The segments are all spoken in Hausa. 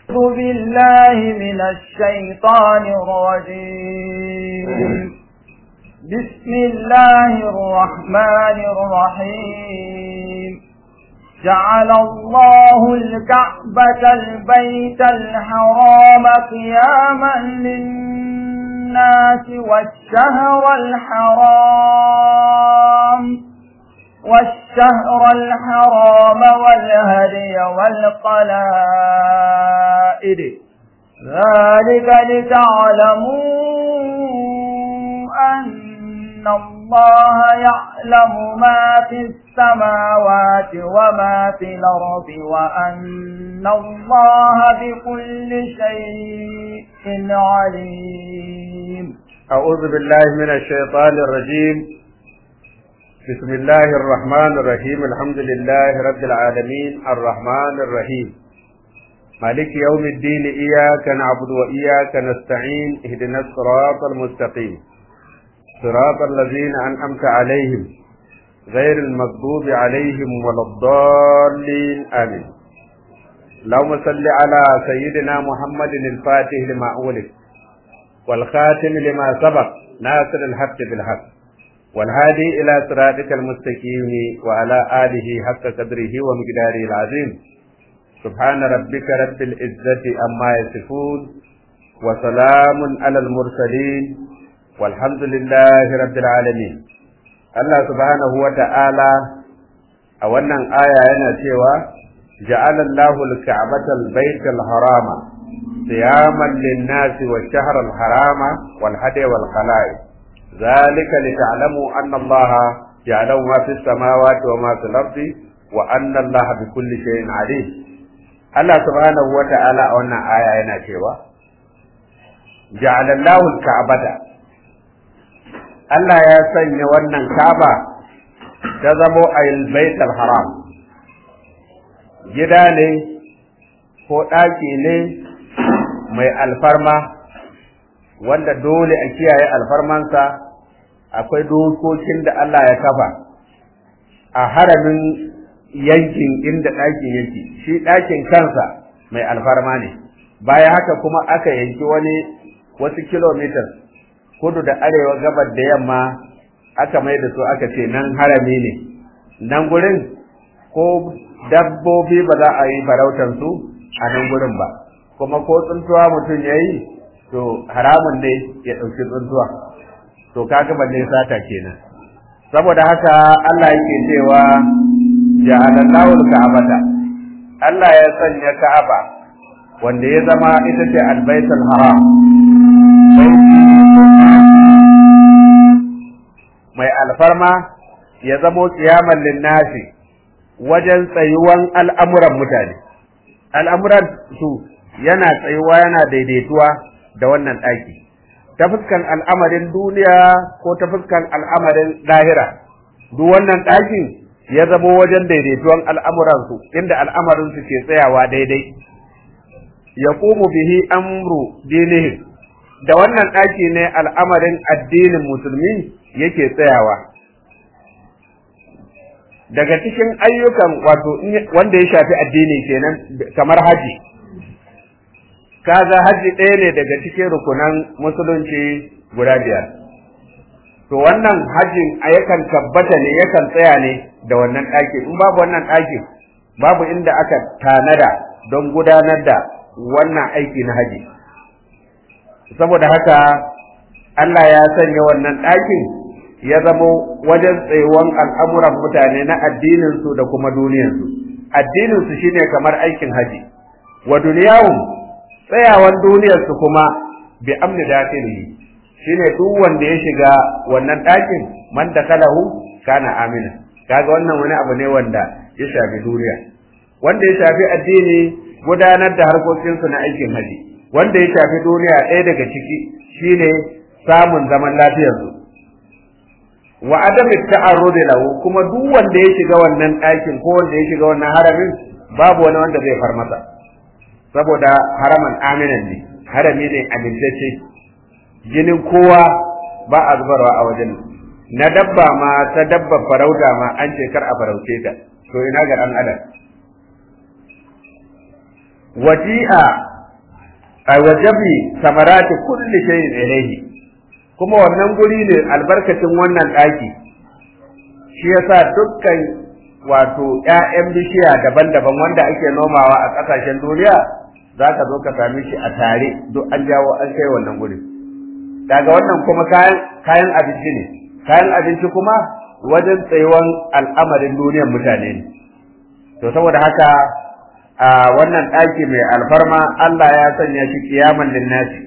أعوذ بالله من الشيطان الرجيم بسم الله الرحمن الرحيم جعل الله الكعبة البيت الحرام قياما للناس والشهر الحرام والشهر الحرام والهدي والقلائد ذلك لتعلموا أن الله يعلم ما في السماوات وما في الأرض وأن الله بكل شيء عليم أعوذ بالله من الشيطان الرجيم بسم الله الرحمن الرحيم الحمد لله رب العالمين الرحمن الرحيم مالك يوم الدين إياك نعبد وإياك نستعين اهدنا الصراط المستقيم صراط الذين أنعمت عليهم غير المغضوب عليهم ولا الضالين آمين اللهم صل على سيدنا محمد الفاتح لما أولد والخاتم لما سبق ناصر الحق بالحق والهادي إلى صراطك المستقيم وعلى آله حق قدره ومقداره العظيم سبحان ربك رب العزة أما يصفون وسلام على المرسلين والحمد لله رب العالمين Allah subhanahu wa ta'ala a wannan aya yana cewa ja'ala Allahu al-ka'bata al-bayta al-harama siyaman lin-nasi wash-shahra al-harama wal-hadi wal-qala'id ذلك لتعلموا أن الله يعلم ما في السماوات وما في الأرض وأن الله بكل شيء عليم الله سبحانه وتعالى أن آية هنا cewa جعل الله الكعبة Allah ya sanya wannan Kaaba ta zamo al haram gida ne ko ɗaki ne mai alfarma wanda dole a kiyaye alfarmansa akwai dokokin da Allah ya kafa a haramin yankin inda ɗakin yake shi ɗakin kansa mai alfarma ne bayan haka kuma aka yanki wani wasu kilomitas kudu da arewa gabar da yamma aka mai da su aka ce nan harami ne nan gurin ko dabbobi ba za a yi farautar su a nan gurin ba kuma ko tsuntuwa mutum ya yi to haramun ne ya ɗauki tsuntuwa to kaga balle sata kenan saboda haka Allah yake cewa ja'alallahu al-ka'bata Allah ya sanya Ka'aba wanda ya zama ita ce al-baitul haram mai alfarma ya zamo kiyaman linnasi wajen tsayuwan al'amuran mutane al'amuran su yana tsayuwa yana daidaituwa da wannan ɗaki ta fuskan al'amarin duniya ko ta fuskan al'amarin lahira duk wannan ɗakin ya zamo wajen daidaituwan al'amuransu inda al'amarinsu ke tsayawa daidai ya bihi amru dinihim da wannan ɗaki ne al'amarin addinin musulmi yake tsayawa daga cikin ayyukan wato wanda ya shafi addini kenan kamar haji kaga haji ɗaya ne daga cikin rukunan musulunci guda biyar to wannan hajin a yakan tabbata ne yakan tsaya ne da wannan ɗaki in babu wannan ɗaki babu inda aka tanada don gudanar da wannan aiki na haji saboda haka Allah ya sanya wannan ɗakin ya zamo wajen tsayuwan al'amuran mutane na addininsu da kuma duniyarsu addininsu shine kamar aikin haji wa duniyawun tsayawan duniyarsu kuma bi amni dakilihi shine duk wanda ya shiga wannan ɗakin man dakalahu kana amina kaga wannan wani abu ne wanda ya shafi duniya wanda ya shafi addini gudanar da harkokinsu na aikin haji wanda ya shafi duniya ɗaya daga ciki shine samun zaman lafiyarsu wa adami ta'arrudi lahu kuma duk wanda ya shiga wannan ɗakin ko wanda ya shiga wannan haramin babu wani wanda zai far masa saboda haraman aminan ne harami ne amintacce jinin kowa ba a zubarwa a wajen na dabba ma ta dabba farauta ma an ce kar a farauce ta to ina ga dan adam wati'a ay wajabi samarati kulli shay'in ilayhi kuma wannan guri ne albarkacin wannan daki shi yasa dukkan wato ƴaƴan bishiya daban-daban wanda ake nomawa a ƙasashen duniya za ka zo ka same shi a tare duk an jawo an kai wannan guri daga wannan kuma kayan kayan abinci ne kayan abinci kuma wajen tsayuwan al'amarin duniyar mutane ne to saboda haka a wannan ɗaki mai alfarma Allah ya sanya shi kiyaman linnasi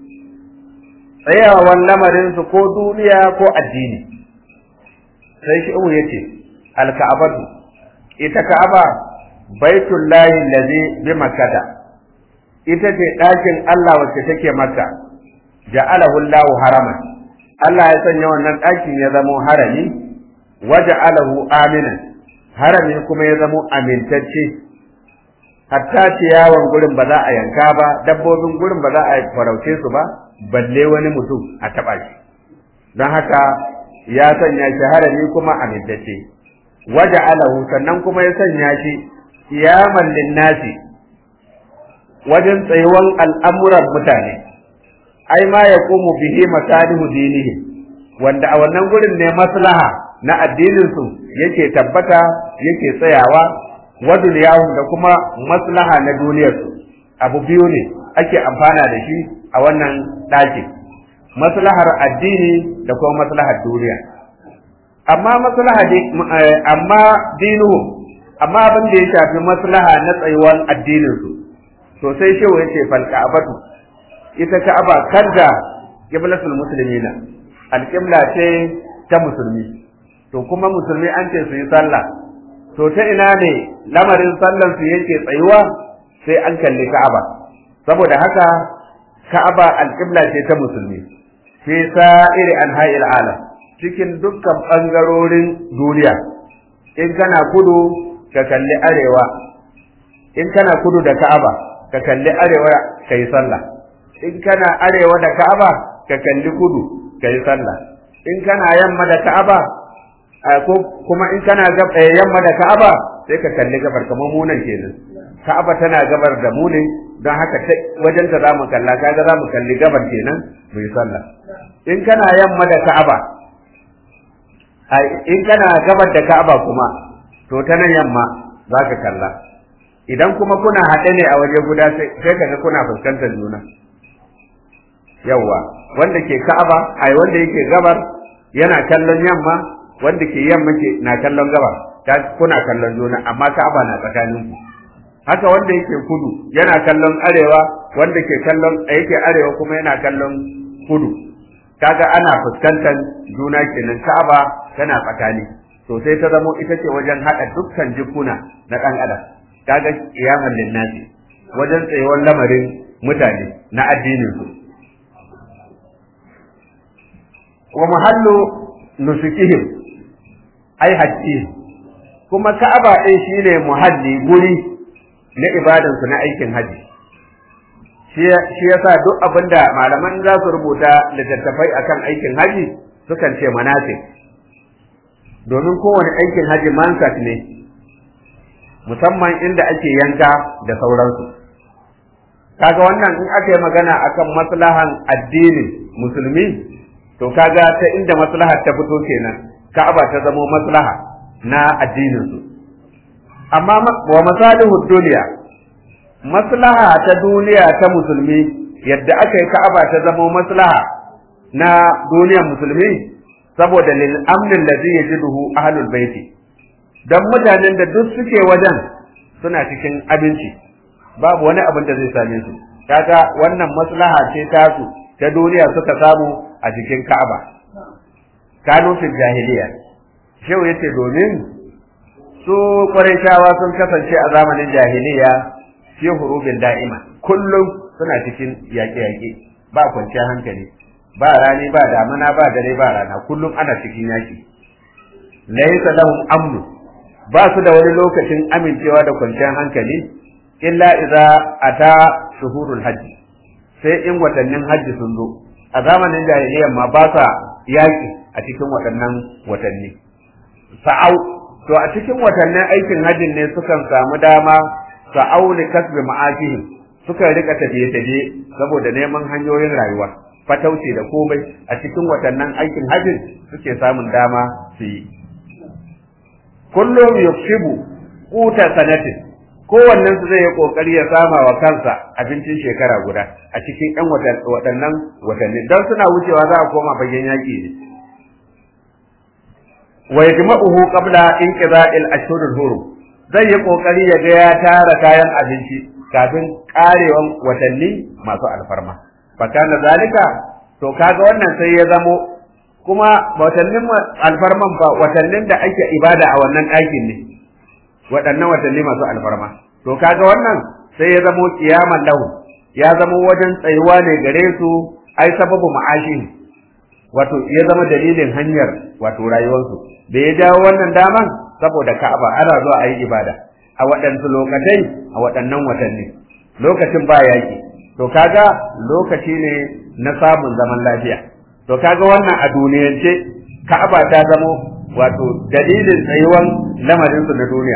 tsayawan lamarin su ko duniya ko addini sai shi umu yace alka'abatu ita ka'aba baitullahi allazi bi makkata ita ce ɗakin Allah wacce take makka ja'alahu Allahu haraman Allah ya sanya wannan ɗakin ya zamo harami waja'alahu aminan harami kuma ya zamo amintacce hatta ciyawan gurin ba za a yanka ba dabbobin gurin ba za a farauce su ba balle wani mutum a taɓa shi don haka ya sanya shi harami kuma amintacce waja'alahu sannan kuma ya sanya shi kiyaman linnasi wajen tsayuwan al'amuran mutane ai ma ya komu bihi masalihu dinihi wanda a wannan gurin ne maslaha na addininsu yake tabbata yake tsayawa wa duniyahum da kuma maslaha na duniyarsu abu biyu ne ake amfana da shi a wannan ɗaki maslahar addini da kuma maslahar duniya amma maslaha amma dinuhu amma abin da ya shafi maslaha na tsayuwan addininsu to sai shehu yace fal ka'batu ita ka'aba kadda qiblatul muslimina alqibla ce ta musulmi to kuma musulmi an ce su yi sallah to ta ina ne lamarin sallan su yake tsayuwa sai an kalli ka'aba saboda haka ka'aba alqibla ce ta musulmi fi sa'iri anha'il alam cikin dukkan bangarorin duniya in kana kudu ka kalli arewa in kana kudu da ka'aba ka kalli arewa ka yi sallah in kana arewa da ka'aba ka kalli kudu ka yi sallah in kana yamma da ka'aba ko kuma in kana yamma da ka'aba sai ka kalli gabar kamar munan kenan ka'aba tana gabar da mu ne don haka wajen ta zamu kalla kaga zamu kalli gabar kenan mu yi sallah in kana yamma da ka'aba in kana gabar da ka'aba kuma to ta nan yamma za ka kalla idan kuma kuna haɗe ne a waje guda sai kaga kuna fuskantar juna yawwa wanda ke ka'aba ai wanda yake gabar yana kallon yamma wanda ke yamma ke na kallon gabar ta kuna kallon juna amma ka'aba na tsakanin ku haka wanda yake kudu yana kallon arewa wanda ke kallon yake arewa kuma yana kallon kudu kaga ana fuskantar juna kenan ka'aba tana tsakani to sai ta zamo ita ce wajen haɗa dukkan jikuna na ɗan adam kaga kiyaman linnasi wajen tsayuwar lamarin mutane na addinin su wa muhallu nusukihim ai hajji kuma ka'aba ɗin shine muhalli guri na ibadansu na aikin haji shi yasa duk abinda malaman za su rubuta littattafai akan aikin haji sukan ce manasik domin kowane aikin haji mansat ne musamman inda ake yanka da sauransu kaga wannan in aka yi magana akan maslahan addinin musulmi to kaga ta inda maslahar ta fito kenan ka'aba ta zamo maslaha na addinin su amma wa masalihu duniya maslaha ta duniya ta musulmi yadda aka yi ka'aba ta zamo maslaha na duniyar musulmi saboda lil amnin ladhi yajiduhu ahlul baiti dan mutanen da duk suke wajen suna cikin abinci babu wani abin da zai same su kaga wannan maslaha ce tasu ta duniya suka samu a cikin Ka'aba kanu fil jahiliya shehu yace domin su Qurayshawa sun kasance a zamanin jahiliya fi hurubin da'ima kullum suna cikin yaƙe-yaƙe ba kwanciyar hankali ba rani ba damuna ba dare ba rana kullum ana cikin yaƙi laysa lahum amnu ba su da wani lokacin amincewa da kwanciyar hankali illa idza ata shuhurul hajji sai in watannin hajji sun zo a zamanin jahiliyyar ma ba sa yaƙi a cikin waɗannan watanni sa'au to a cikin watannin aikin hajjin ne sukan samu dama sa'au li kasbi ma'ashihim suka rika tafiye-tafiye saboda neman hanyoyin rayuwa fatauci da komai a cikin watannan aikin hajjin suke samun dama su yi kullum yuksibu quta sanatin kowannen su zai yi kokari ya sama wa kansa abincin shekara guda a cikin ɗan waɗannan watanni don suna wucewa za a koma fagen yaƙi ne wa yajma'uhu qabla inqida'il ashhurul hurum zai yi kokari ya ga ya tara kayan abinci kafin karewan watanni masu alfarma fakana zalika to kaga wannan sai ya zamo kuma watannin alfarman fa watannin da ake ibada a wannan ɗakin ne waɗannan watanni masu alfarma to kaga wannan sai ya zamo kiyaman lahu ya zamo wajen tsayuwa ne gare su ai sababu ma'ashin wato ya zama dalilin hanyar wato rayuwarsu da ya jawo wannan daman saboda Ka'aba ana zuwa a yi ibada a waɗansu lokatai a waɗannan watanni lokacin ba yaƙi to kaga lokaci ne na samun zaman lafiya to kaga wannan a duniyance Ka'aba ta zamo wato dalilin tsayuwan lamarinsu na duniya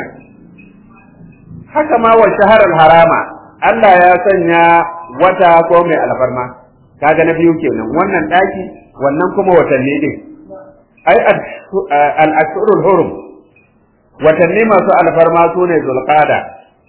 haka ma wa shaharar harama Allah ya sanya wata ko mai alfarma kaga na biyu kenan wannan ɗaki wannan kuma watanni din ai al-ashurul hurum watanni masu alfarma su ne zulqada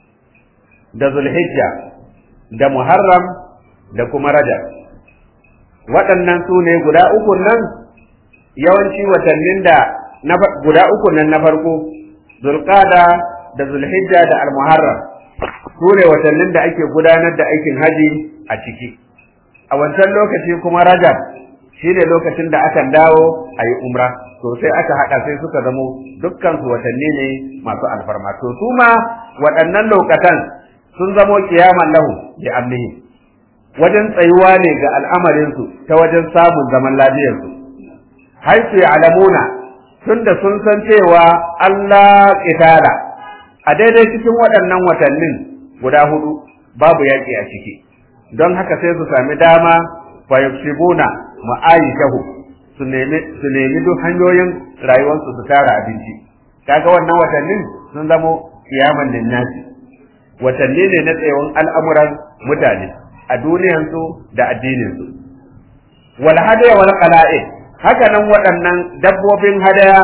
da zulhijja da muharram da kuma rajab waɗannan su ne guda uku nan yawanci watannin da guda uku nan na farko zulqada da zulhijja da almuharram su ne watannin da ake gudanar da aikin haji a ciki a wancan lokaci kuma rajab shi ne lokacin da akan dawo a yi umra to sai aka haɗa sai suka zamo dukkan su watanni ne masu alfarma to su ma waɗannan lokatan sun zamo kiyaman lahu bi amnihi wajen tsayuwa ne ga al'amarinsu ta wajen samun zaman lafiyarsu haisu ya alamuna tunda sun san cewa Allah ƙitala a daidai cikin waɗannan watannin guda hudu babu yaƙi a ciki don haka sai su sami dama fa yuksibuna ma'aishahu su nemi su nemi duk hanyoyin rayuwarsu su tara abinci kaga wannan watannin sun zamo kiyaman linnasi watanni ne na tsayawan al'amuran mutane a duniyansu da addininsu wal hadaya wal qala'id haka nan waɗannan dabbobin hadaya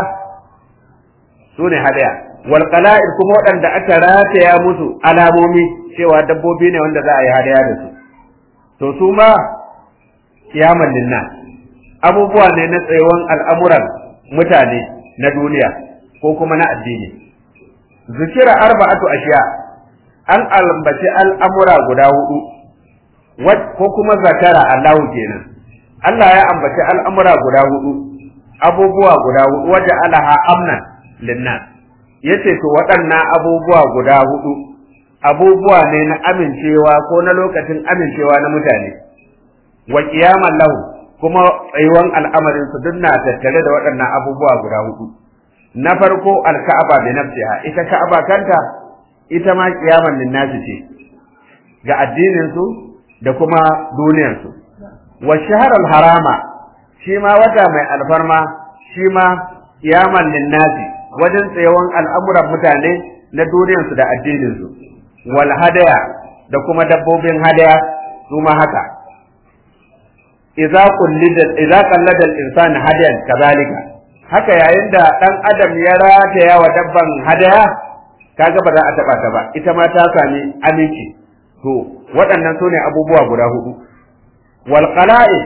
su ne hadaya wal qala'id kuma waɗanda aka rataya musu alamomi cewa dabbobi ne wanda za a yi hadaya da su to su ma kiyaman linna abubuwa ne na tsayawan al'amuran mutane na duniya ko kuma na addini zikira arba'atu ashiya an albaci al'amura guda hudu ko kuma zakara Allahu kenan Allah ya ambaci al'amura guda hudu abubuwa guda hudu waje alaha amnan linnas yace to waɗannan abubuwa guda hudu abubuwa ne na amincewa ko na lokacin amincewa na mutane wa qiyaman lahu kuma tsayuwan al'amarin su duk na tattare da waɗannan abubuwa guda hudu na farko alka'aba bi nafsiha ita ka'aba kanta ita ma qiyaman linnasi ce ga addinin su da kuma duniyar su wa shahrul harama shi ma wata mai alfarma shi ma qiyaman linnasi wajen tsayawan al'amuran mutane na duniyar su da addinin su wal hadaya da kuma dabbobin hadaya su ma haka idza qullida idza qallada al-insan hadayan kadhalika haka yayin da dan adam ya rataya wa dabban hadaya kaga ba za a taba ta ba ita ma ta sami aminci to waɗannan sune abubuwa guda hudu wal qala'i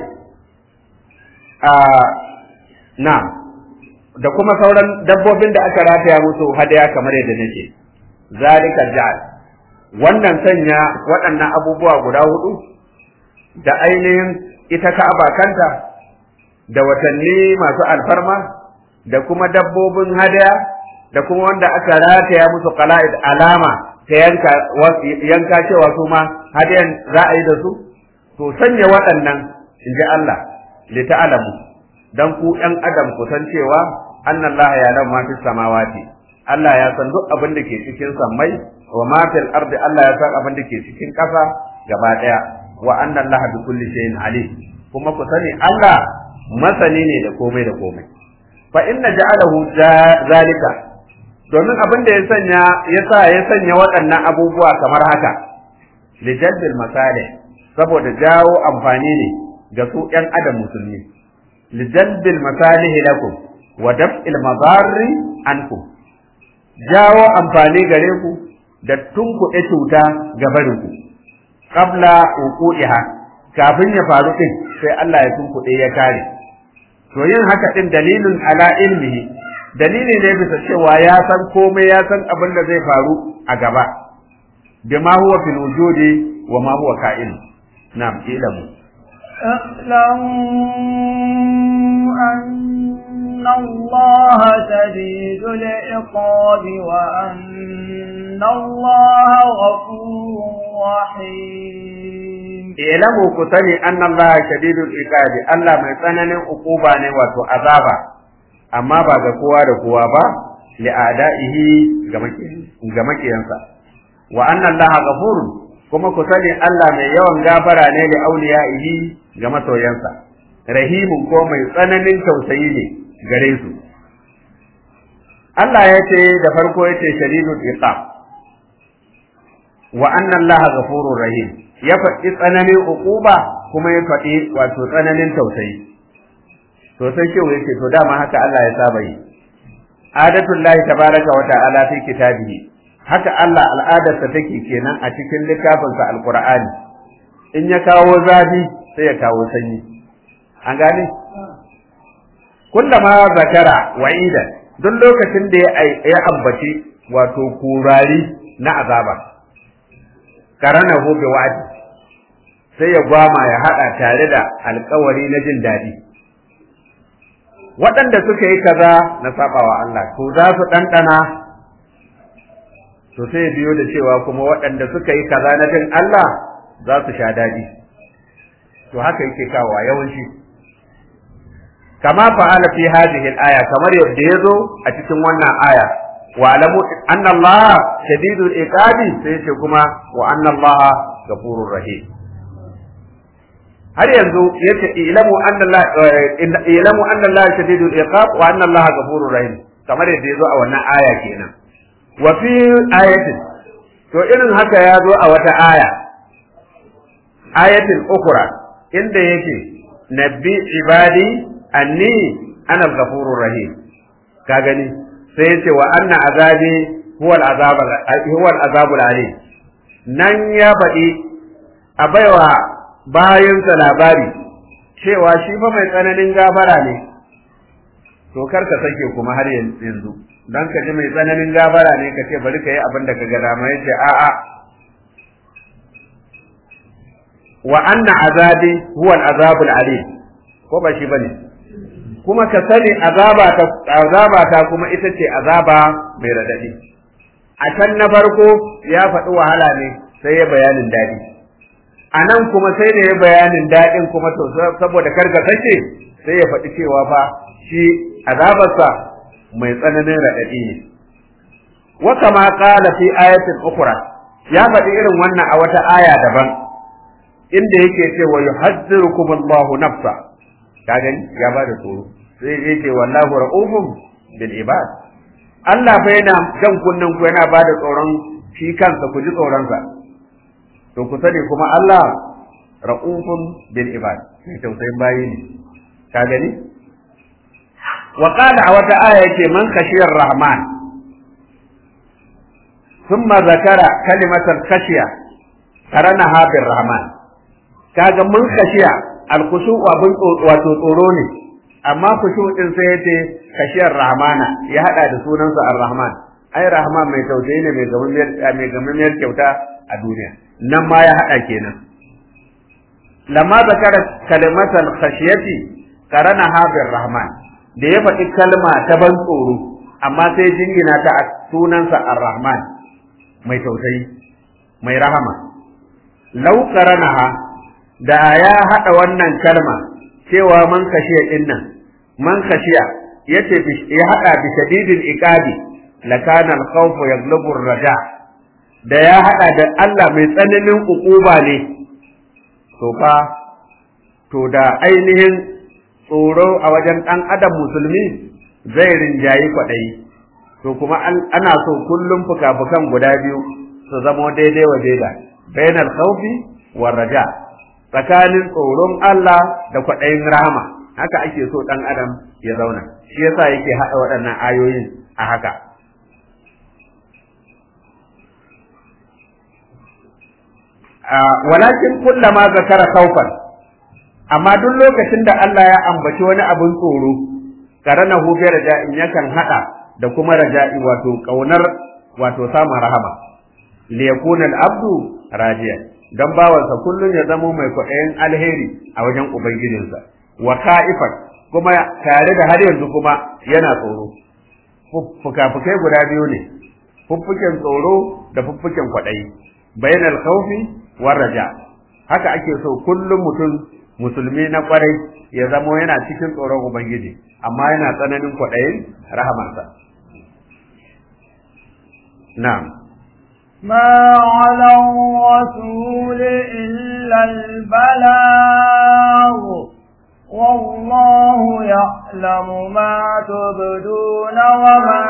a na da kuma sauran dabbobin da aka rataya musu hadaya kamar yadda nake zalika ja'al wannan sanya waɗannan abubuwa guda hudu da ainihin ita ka'aba kanta da watanni masu alfarma da kuma dabbobin hadaya da kuma wanda aka rataya musu qala'id alama ta yanka yanka cewa su ma hadayan za a yi da su to sanya waɗannan in ji Allah li ta'lamu dan ku ɗan adam ku san cewa annallaha ya lam ma fis samawati Allah ya san duk abin da ke cikin sammai wa ma fil ardi Allah ya san abin da ke cikin ƙasa gaba ɗaya wa anna Allah bi kulli shay'in alim kuma ku sani Allah masani ne da komai da komai fa inna ja'alahu zalika domin abin da ya sanya ya sa ya sanya waɗannan abubuwa kamar haka lijalbil masalih saboda jawo amfani ne ga su ƴan adam musulmi lijalbil masalih lakum wa daf'il madarri ankum jawo amfani gare ku da tunkuɗe cuta ga barinku qabla uqu'iha kafin ya faru din sai Allah ya tunkuɗe ya kare to yin haka din dalilin ala ilmihi dalili ne bisa cewa ya san komai ya san abin da zai faru a gaba bima huwa fil wujudi wa ma huwa ka'in na'am ilamu اعلموا أن الله شديد العقاب وأن الله غفور رحيم ilamu ku sani anna Allah shadidul iqabi Allah mai tsananin ukuba ne wato azaba amma ba ga kowa da kowa ba li adaihi ga makiyansa wa anna Allah ghafurun kuma ku sani Allah mai yawan gafara ne li auliyaihi ga masoyansa rahimun ko mai tsananin tausayi ne gare su Allah ya ce da farko ya ce shadidul iqab wa anna Allah ghafurur rahim ya faɗi tsananin uquba kuma ya faɗi wato tsananin tausayi to sai shehu yake to dama haka Allah ya saba yi adatul lahi tabaraka wa ta'ala fi kitabihi haka Allah al'adarsa take kenan a cikin littafinsa alqur'ani in ya kawo zafi sai ya kawo sanyi an gane kullama zakara wa'ida duk lokacin da ya ambaci wato kurari na azaba karanahu bi wa'di sai ya gwama ya hada tare da alkawari na jin daɗi waɗanda suka yi kaza na sabawa Allah to za su ɗanɗana to sai ya biyo da cewa kuma waɗanda suka yi kaza na jin Allah za su sha daɗi to haka yake kawowa yawanci kama fa'ala fi hadhihi al-aya kamar yadda yazo a cikin wannan aya wa alamu anna Allah shadidul iqabi sai ce kuma wa anna Allah ghafurur rahim har yanzu yace ilamu anna Allah ilamu anna Allah shadidul iqab wa anna Allah ghafurur rahim kamar yadda yazo a wannan aya kenan wa fi ayatin to irin haka ya zo a wata aya ayatin ukura inda yake nabbi ibadi anni ana al-ghafurur rahim ka gani sai yace wa anna azabi huwa al-azab huwa al-azab al-alim nan ya faɗi a baiwa bayansa labari cewa shi fa mai tsananin gafara ne to kar ka sake kuma har yanzu dan ka ji mai tsananin gafara ne ka ce bari ka yi abin da ka ga dama yace a'a wa anna azabi huwa al-azab al-alim ko ba shi bane kuma ka sani azaba ta azaba ta kuma ita ce azaba mai radadi a can na farko ya faɗi wahala ne sai ya bayanin daɗi a nan kuma sai da ya bayanin daɗin kuma to saboda karka sake sai ya faɗi cewa fa shi azabarsa mai tsananin raɗaɗi ne wa kama qala fi ayatin ukhra ya faɗi irin wannan a wata aya daban inda yake cewa yuhadhdhirukum Allahu nafsa ka gani ya bada tsoro sai yake wallahu ra'ufun bil ibad Allah fa yana jan kunnen ku yana bada tsoron shi kansa ku ji tsoronsa to ku sani kuma Allah ra'ufun bil ibad mai tausayin bayi ne ka gani wa qala a wata aya yake man khashiyar rahman thumma zakara kalimatal khashiya qaranaha bir rahman kaga mun khashiya al khushu abun wato tsoro ne amma khushu din sai yace khashiyar rahmana ya hada da sunansa ar-rahman ai rahman mai tausayi ne mai gamin mai gamin kyauta a duniya nan ma ya haɗa kenan lamma zakara kalimatal khashiyati karana habir rahman da ya faɗi kalma ta ban tsoro amma sai jingina ta a sunansa ar-rahman mai tausayi mai rahama lau karanaha da ya haɗa wannan kalma cewa man kashiya din nan man kashiya yace ya haɗa bi shadidil iqabi lakana al-khawfu yaglubu ar-raja da ya haɗa da Allah mai tsananin ukuba ne, to fa, to da ainihin tsoro a wajen ɗan adam musulmi zai rinjayi kwaɗayi, to kuma ana so kullum fuka-fukan guda biyu su zama daidai wa daida, bainal khawfi war raja tsakanin tsoron Allah da kwaɗayin rahama haka ake so ɗan adam ya zauna shi yasa yake haɗa waɗannan ayoyin a haka walakin kullama zakara khawfan amma duk lokacin da Allah ya ambaci wani abin tsoro karanahu bi raja'in yakan hada da kuma raja'i wato kaunar wato samun rahama li yakuna al-abdu rajiya dan bawansa kullun ya zamo mai kwaɗayin alheri a wajen ubangijinsa wa ka'ifan kuma tare da har yanzu kuma yana tsoro fuka-fukai guda biyu ne fuffuken tsoro da fuffuken kwaɗayi bainal khawfi war raja haka ake so kullum mutum musulmi na kwarai ya zamo yana cikin tsoron ubangiji amma yana tsananin kwaɗayin rahamarsa na'am ما على الرسول إلا البلاغ والله يعلم ما تبدون وما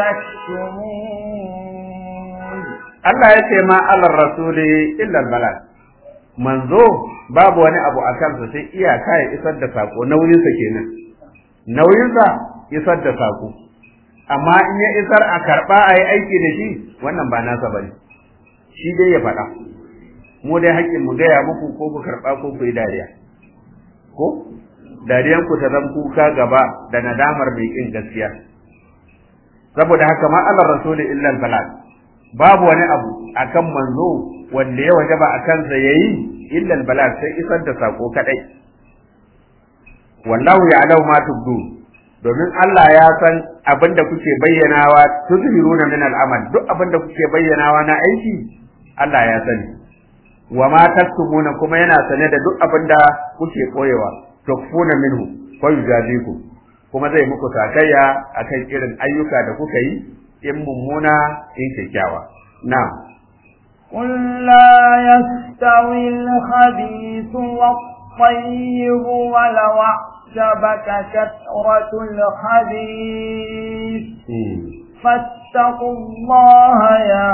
تكتمون Allah ya ce ma alar rasuli illa balad manzo babu wani abu a kansa sai iyaka ya isar da sako nauyinsa kenan nauyinsa isar da sako amma in ya isar a karba a yi aiki da shi wannan ba nasa bane shi dai ya faɗa mu dai haƙƙin mu gaya muku ko ku karɓa ko ku yi dariya ko dariyan ku ta zan kuka gaba da nadamar mai ƙin gaskiya saboda haka ma Allah rasuli illa balad babu wani abu akan manzo wanda ya wajaba a kansa yayi illa balad sai isar da sako kadai wallahu ya'lamu ma tubdu domin Allah ya san abinda kuke bayyanawa tuzhiruna min al'amal duk abinda kuke bayyanawa na aiki Allah ya sani wa ma taktubuna kuma yana sane da duk abinda kuke koyewa tukfuna minhu fa yujazikum kuma zai muku sakayya akan irin ayyuka da kuka yi in mummuna in kyakkyawa na'am قل لا يستوي الخبيث والطيب ولو أعجبك كثرة الخبيث فاتقوا الله يا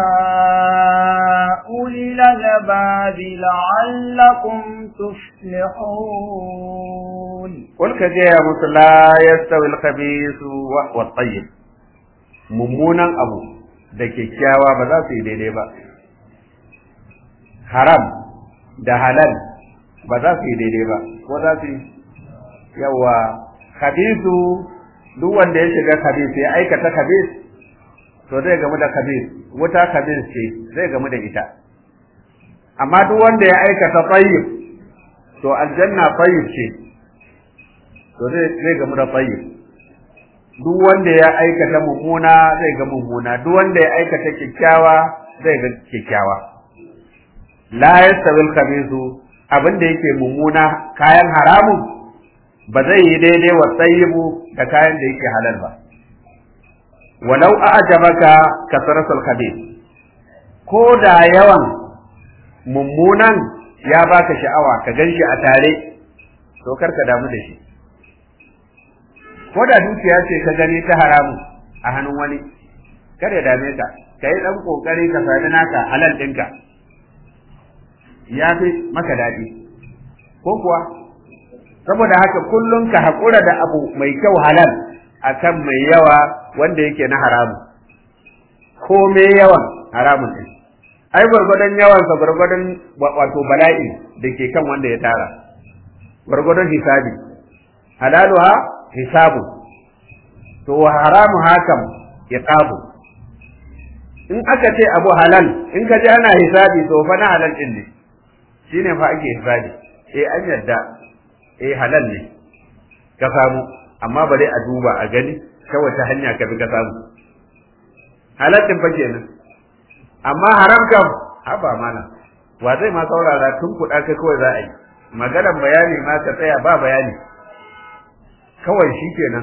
أولي الألباب لعلكم تفلحون قل كجاء مثل لا يستوي الخبيث والطيب mummunan abu da kyakkyawa ba za su yi daidai ba haram da halal ba za su yi daidai ba ko za su yi yawa khabisu duk wanda ya shiga khabis ya aikata khabis to zai gamu da khabis wuta khabis ce zai gamu da ita amma duk wanda ya aikata tayyib to aljanna tayyib ce to zai gamu da tayyib duk wanda ya aikata mummuna zai ga mummuna duk wanda ya aikata kyakkyawa zai ga kyakkyawa la yastawi al-khabisu abinda yake mummuna kayan haramun ba zai yi daidai wa tsayibu da kayan da yake halal ba walau a'jabaka kasratul khabith ko da yawan mummunan ya baka sha'awa ka ganshi a tare to kar ka damu da shi ko da dukiya ce ka gani ta haramu a hannun wani kar ya dame ka ka yi ɗan ƙoƙari ka sami naka halal ɗinka ya fi maka daɗi ko kuwa saboda haka kullum ka haƙura da abu mai kyau halal akan mai yawa wanda yake na haramu ko mai yawan haramun ɗin ai gwargwadon yawansa gwargwadon wato bala'i da ke kan wanda ya tara gwargwadon hisabi halaluha hisabu to haramu hakam iqabu in aka ce abu halal in ka ji ana hisabi to fa na halal din ne shine fa ake hisabi eh an yadda eh halal ne ka samu amma bare a duba a gani ta wace hanya ka bi ka samu halal din fa kenan amma haram kam haba mana wa zai ma saurara tun kuɗa ka kawai za a yi maganar bayani ma ka tsaya ba bayani kawai shi kenan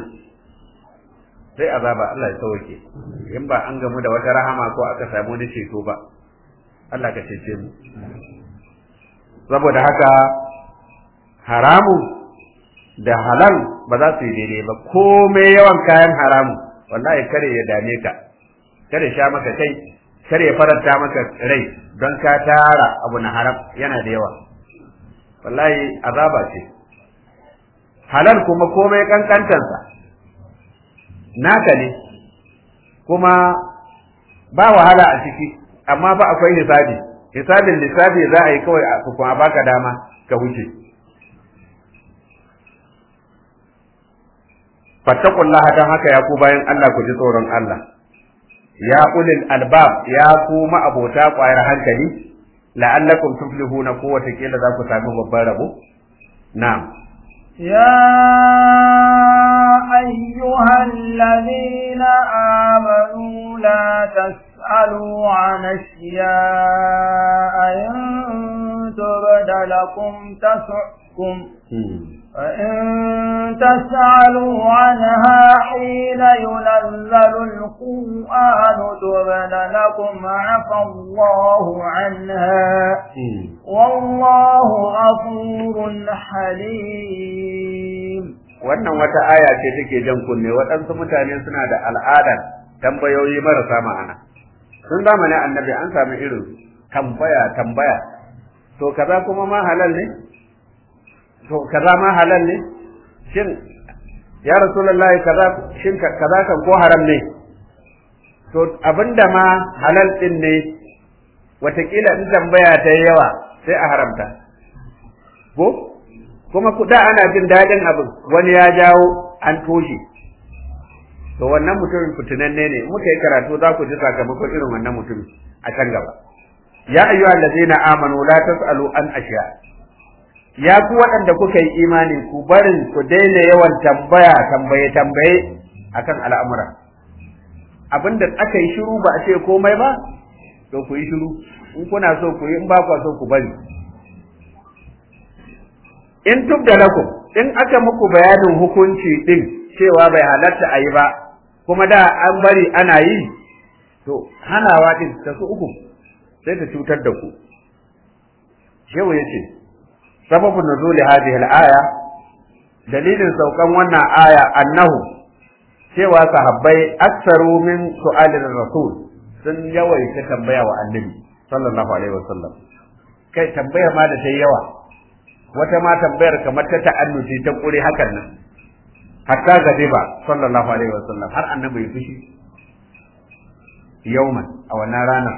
sai azaba Allah ya sauke in ba an gamu da wata rahama ko aka samu wani ceto ba Allah ka cece mu saboda haka haramu da halal ba za su yi daidai ba komai yawan kayan haramu wallahi kare ya dame ka kare sha maka kai kar ya faranta maka rai don ka tara abu na haram yana da yawa wallahi azaba ce halal kuma komai kankantansa naka ne kuma ba wahala a ciki amma ba akwai hisabi hisabin lissafi za a yi kawai a kuma baka dama ka wuce fattakullaha don haka ya ku bayan Allah ku ji tsoron Allah ya ulil albab ya ku ma'abota ƙwayar hankali la'allakum tuflihuna ko wata kila za ku sami babban rabo na'am يا أيها الذين آمنوا لا تسألوا عن أشياء إن تبد لكم تسؤكم فإن تسألوا عنها حين ينزل القرآن تبد لكم عفى الله عنها والله غفور حليم wannan wata aya ce take jan kunne waɗansu mutane suna da al'adar tambayoyi marasa ma'ana sun zamanin annabi an sami irin tambaya tambaya to kaza kuma ma halal ne to kaza ma halal ne shin ya rasulullahi kaza shin kaza kan ko haram ne to abinda ma halal din ne watakila in tambaya ta yi yawa sai a haramta ko kuma da ana jin daɗin abin wani ya jawo an toshe to wannan mutumin fitinanne ne muka yi karatu za ku ji sakamakon irin wannan mutumin a can gaba ya ayyuha allazina amanu la tasalu an ashiya ya ku waɗanda kuka yi imani ku barin ku daina yawan tambaya tambaye tambaye akan al'amura abinda aka yi shiru ba a ce komai ba to ku yi shiru in kuna so ku yi in ba ku so ku bari in tubda lakum in aka muku bayanin hukunci din cewa bai halatta a yi ba kuma da an bari ana yi to hanawa din ta su uku sai ta cutar da ku shehu ya ce sababin nuzuli hadhihi al-aya dalilin saukan wannan aya annahu cewa sahabbai aksaru min su'alin rasul sun yawaita tambaya wa annabi sallallahu alaihi wasallam kai tambaya ma da ta yawa wata ma tambayar kamar ta ta'annuci ta kure hakan nan hatta gadiba sallallahu alaihi wasallam har annabi ya fushi yauman a wannan rana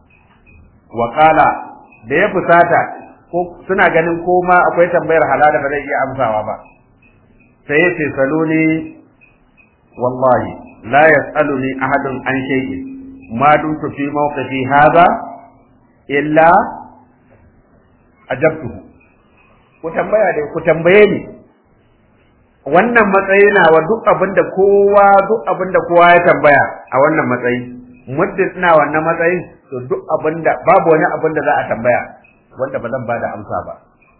wa qala da ya fusata ko suna ganin ko ma akwai tambayar halala ba zai iya amsawa ba sai ya ce saluni wallahi la yas'aluni ahadun an shay'in ma dumtu fi mawqifi hadha illa ajabtuhu ku tambaya dai ku tambaye ni wannan matsayi na wa duk abinda kowa duk abinda kowa ya tambaya a wannan matsayi muddin ina wannan matsayin to duk abinda babu wani abinda za a tambaya wanda ba zan bada amsa ba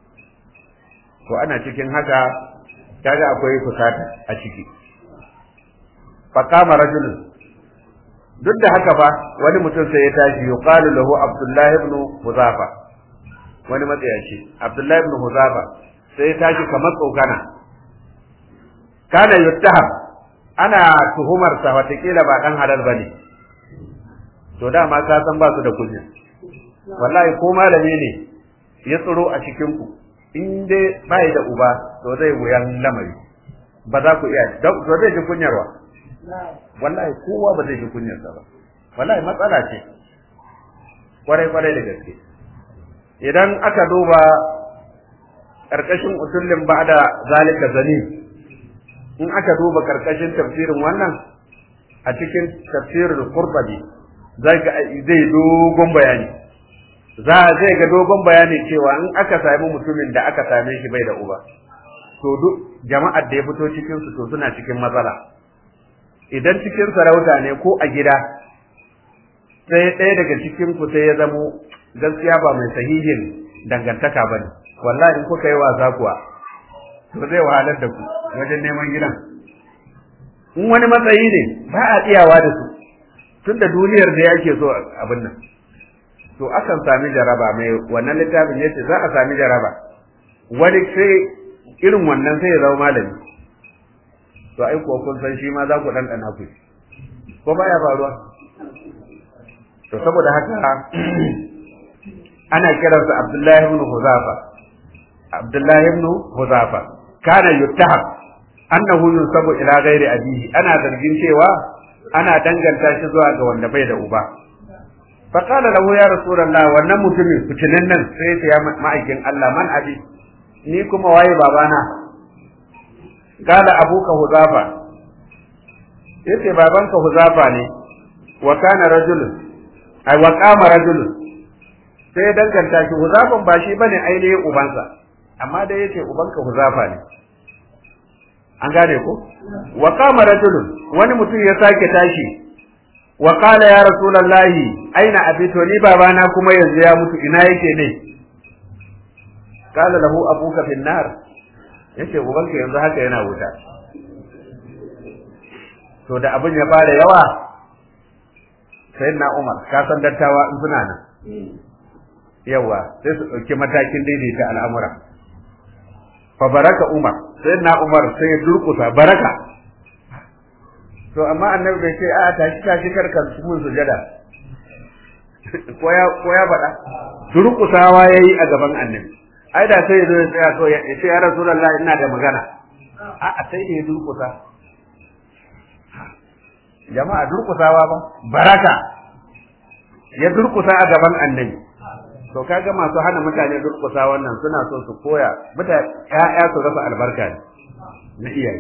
to ana cikin haka kaga akwai fusata a ciki faqama rajulun duk da haka fa wani mutum sai ya tashi yuqalu lahu abdullahi ibn huzafa wani matsayaci abdullahi ibn huzafa sai ya tashi kamar tsokana kana yuttaham ana tuhumar sa watakila ba dan halal bane to dama ka san ba su da kunya wallahi ko malami ne ya tsiro a cikin ku in dai bai da uba to zai wuyan lamari ba za ku iya to zai ji kunyarwa wallahi kowa ba zai ji kunyarsa ba wallahi matsala ce kwarai kwarai da gaske idan aka duba karkashin usullin ba'da zalika zani in aka duba karkashin tafsirin wannan a cikin tafsirul qurtubi zai ga zai dogon bayani za zai ga dogon bayani cewa in aka sami mutumin da aka same shi bai da uba to duk jama'ar da ya fito cikin su to suna cikin matsala idan cikin sarauta ne ko a gida sai ɗaya daga cikin ku sai ya zamo gaskiya ba mai sahihin dangantaka bane wallahi in kuka yi wasa kuwa to zai wahalar da ku wajen neman gidan in wani matsayi ne ba a tsiyawa da su tunda duniyar da yake so abin nan to akan sami jaraba mai wannan littafin yace za a sami jaraba wani sai irin wannan sai ya zama malami to ai kuwa kun san shi ma za ku ɗanɗana ku ko baya faruwa to saboda haka ana kiransa Abdullahi ibn Huzafa Abdullahi ibn Huzafa kana yuttaham annahu yunsabu ila ghairi abihi ana zargin cewa ana danganta shi zuwa ga wanda bai da uba fa qala lahu ya rasulullah wannan mutumin fitinin nan sai ya ma'aikin Allah man abi ni kuma waye babana qala abuka huzafa yace babanka huzafa ne wa kana rajulun ai wa qama rajulun sai ya danganta shi huzafan ba shi bane ainihin ubansa amma dai yace ubanka huzafa ne an gane ko wa qama rajulun wani mutum ya sake tashi wa qala ya rasulullahi aina abi to ni babana kuma yanzu ya mutu ina yake ne qala lahu abuka fin nar yace ubanka yanzu haka yana wuta to da abin ya fara yawa sayyidina Umar ka san dattawa in suna nan yawa sai su dauki matakin daidaita al'amura fa baraka Umar sayyidina Umar sai ya durkusa baraka to amma annabi bai ce a tashi tashi karka mun sujada ko ya ko ya faɗa durkusawa yayi a gaban annabi ai da sai ya zo ya tsaya to ya ce ya rasulullahi ina da magana a a sai ya durkusa jama'a durkusawa ba baraka ya durkusa a gaban annabi to kaga masu hana mutane durkusa wannan suna so su koya mutane ƴaƴa su rasa albarka ne na iyaye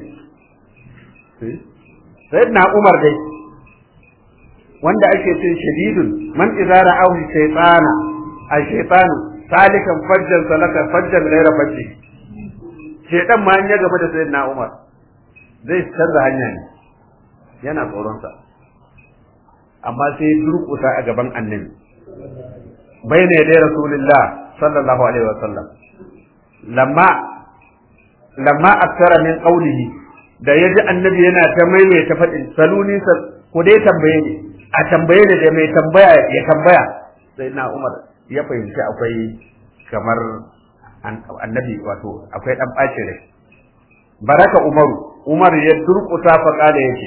sai na Umar dai wanda ake ce shadidun man idza ra'ahu shaytana a shaytanu salikan fajjan salaka fajjan ghayra fajji shaytan ma an ya gaba da sayyidina Umar zai canza hanya ne yana tsoronsa amma sai durƙusa a gaban annabi bayna yadai rasulullah sallallahu alaihi wasallam lamma lamma aksara min qawlihi da yaji annabi yana ta maimaita faɗin saluni ko dai tambaye ni a tambaye ni da mai tambaya ya tambaya sai na Umar ya fahimci akwai kamar annabi wato akwai dan ɓacin rai baraka Umaru Umar ya durƙusa fa kala yake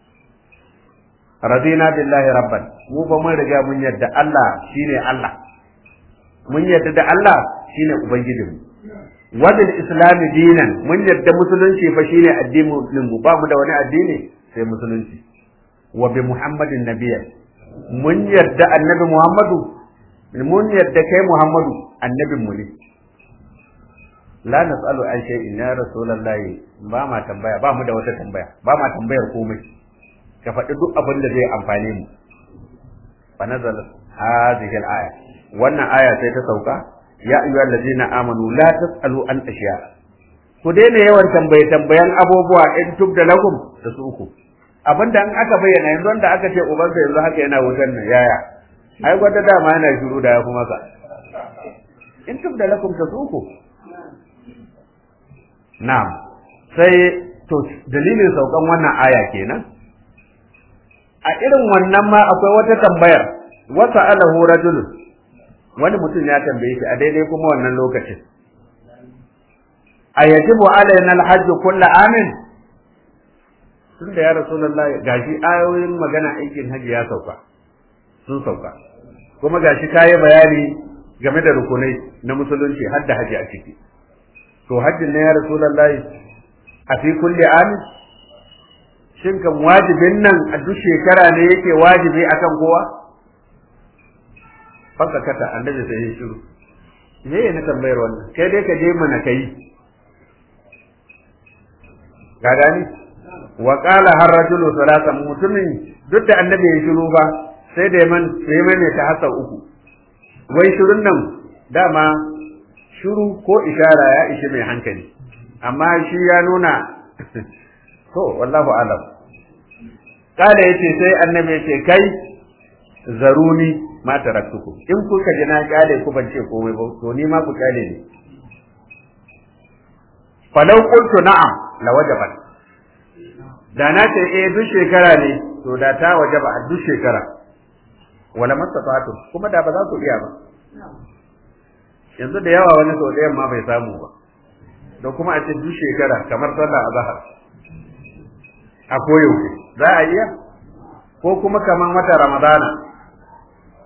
radina billahi rabban mu fa mun riga mun yadda Allah shine Allah mun yadda da Allah shine ubangijin mu wadil islam dinan mun yadda musulunci fa shine addinin mu ba mu da wani addini sai musulunci wa bi muhammadin nabiyya mun yadda annabi muhammadu mun yadda kai muhammadu annabin mu ne la nas'alu an shay'in ya rasulullahi ba ma tambaya ba mu da wata tambaya ba ma tambayar komai ka faɗi duk abin da zai amfane mu fa nazal hadhihi al-aya wannan aya sai ta sauka ya ayyuhal ladina amanu la tasalu an ashiya ku daina yawan tambaye tambayan abubuwa in tubda lakum da su uku abinda an aka bayyana yanzu wanda aka ce ubansa yanzu haka yana wutar nan yaya ai gwada dama yana shiru da ya kuma ka in tubda lakum ta su uku na'am sai to dalilin saukan wannan aya kenan a irin wannan ma akwai wata tambayar wasa alahu rajul wani mutum ya tambaye shi a daidai kuma wannan lokacin a yajibu alaina alhajj kullu amin tun da ya rasulullah gashi ayoyin magana aikin haji ya sauka sun sauka kuma gashi kayi bayani game da rukunai na musulunci har da haji a ciki to hajjin ne ya rasulullah a fi kulli amin shin kan wajibin nan a duk shekara ne yake wajibi akan kowa fanka kata annabi sai ya shiru me ne tambayar wannan kai dai ka je mana kai ka gani wa qala har rajulu salasa mutumin duk da annabi ya shiru ba sai da man sai mai ne ta hasa uku wai shirun nan dama shiru ko ishara ya ishi mai hankali amma shi ya nuna to wallahu alam kala yace sai annabi yace kai zaruni ma taraktuku in kuka ji na kale ku ban ce komai ba to ni ma ku kale ni falau qultu na'am la wajabat da na ce eh duk shekara ne to da ta wajaba a duk shekara wala mastafatu kuma da ba za ku iya ba yanzu da yawa wani sau ɗayan ma bai samu ba da kuma a ce duk shekara kamar sallah azhar a koyaushe za a iya ko kuma kamar wata ramadana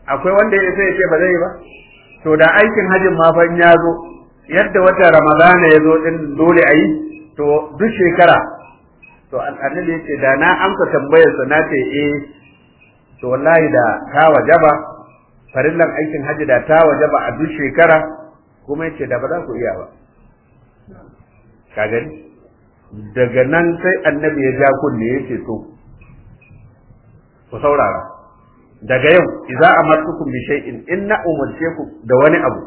akwai wanda ya sai ya ce ba zai ba to da aikin hajjin ma fa ya zo yadda wata ramadana ya zo din dole a yi to duk shekara to annabi ya ce da na amsa tambayar sa na ce eh to wallahi da ta wajaba farillan aikin hajji da ta wajaba a duk shekara kuma yace da ba za ku iya ba ka gani daga nan sai annabi ya ja kunne yace to ku saurara daga yau idza amartukum bi shay'in inna umarce ku da wani abu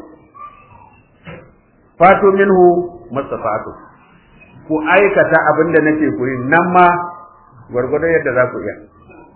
fatu minhu mastafatu ku aikata abinda nake ku yi nan ma gwargwadon yadda za ku iya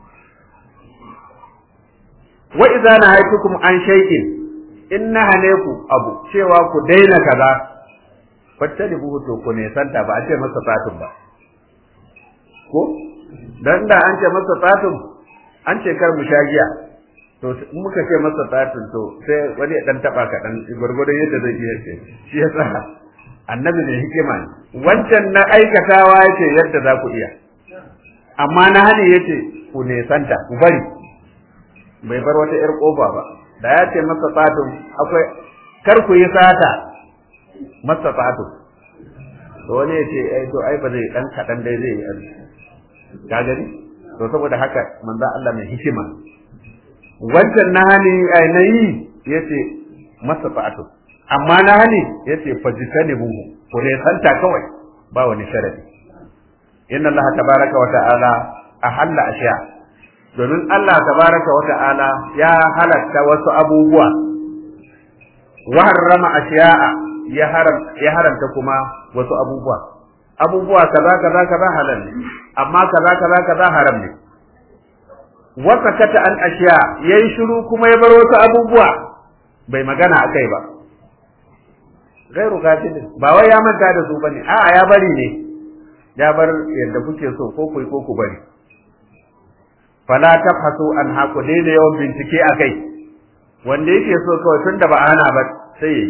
wa idza nahaytukum an shay'in in nahane ku abu cewa ku daina kaza fattalibuhu to ku ne santa ba a ce masa fatun ba ko dan da an ce masa fatun an ce kar mu sha giya to muka ce masa fatun to sai wani ya dan taba ka dan gurgurdan yadda zai iya ce shi yasa annabi ne hikima ne wancan na aikatawa yace yadda za ku iya amma na hane yace ku ne santa ku bari bai bar wata ‘yar ƙofa ba, da ya ce masa fatun akwai kar ku yi sata masa fatun. To wani ya ce, ai, to ai ba zai ɗan kaɗan dai zai yi Ka gani? To saboda haka manzan Allah mai hikima. Wancan na hani ai na yi ya ce masa fatun. Amma na hani ya ce fajita ne buhu, ku ne santa kawai ba wani sharadi. Inna Allah tabaraka wa ta'ala a halla ashiya domin Allah tabaraka wa ta'ala ya halatta wasu abubuwa wa harrama ashiya'a ya haram ya haramta kuma wasu abubuwa abubuwa kaza kaza kaza halal ne amma kaza kaza kaza haram ne wa sakata an ashiya yayi shiru kuma ya bar wasu abubuwa bai magana akai ba gairu gafilin ba wai ya manta da su bane a'a ya bari ne ya bar yadda kuke so ko ku ko ku bari fala tabhasu an haku daina yawan bincike a kai wanda yake so kawai tun da ba ana ba sai yayi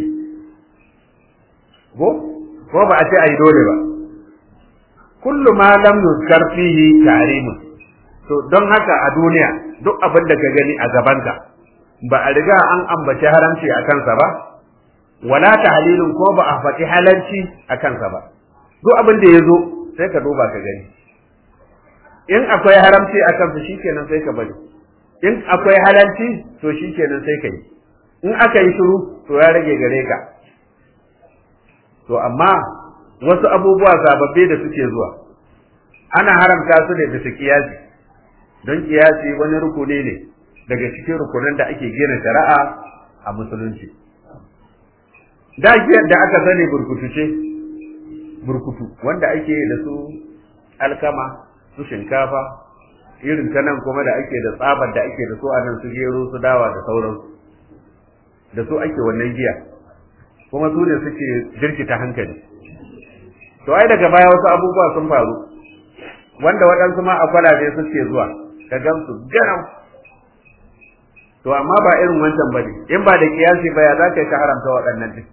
ko ko ba a ce ai dole ba kullu ma lam yuzkar fihi tahrimun to don haka a duniya duk abin da ka gani a gabanka ba a riga an ambaci haramci a kansa ba wala tahlilun ko ba a faɗi halalci a kansa ba duk abin da ya zo sai ka duba ka gani in akwai haramci a kansa shikenan sai ka bari in akwai halalci to shikenan sai ka yi in aka yi shiru to ya rage gare ka to amma wasu abubuwa sababbi da suke zuwa ana haramta su ne bisa kiyasi don kiyasi wani rukuni ne daga cikin rukunin da ake gina shari'a a musulunci da da aka sani burkutu ce burkutu wanda ake da su alkama su shinkafa irin ta nan kuma da ake da tsabar da ake da su a nan su gero su dawa da sauransu da su ake wannan giya kuma su ne suke jirkita hankali to ai daga baya wasu abubuwa sun faru wanda waɗansu ma a kwalabe suke zuwa ka gansu garau to amma ba irin wancan bane in ba da kiyasi ba ya za ka haramta waɗannan duk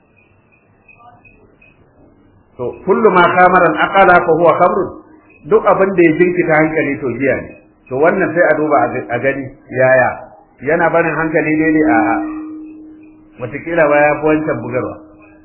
to kullu ma kamara aqala fa huwa khamrun duk abin da ya jinkita hankali to giya ne to wannan sai a duba a gani yaya yana barin hankali daidai a watakila ba ya fi wancan bugarwa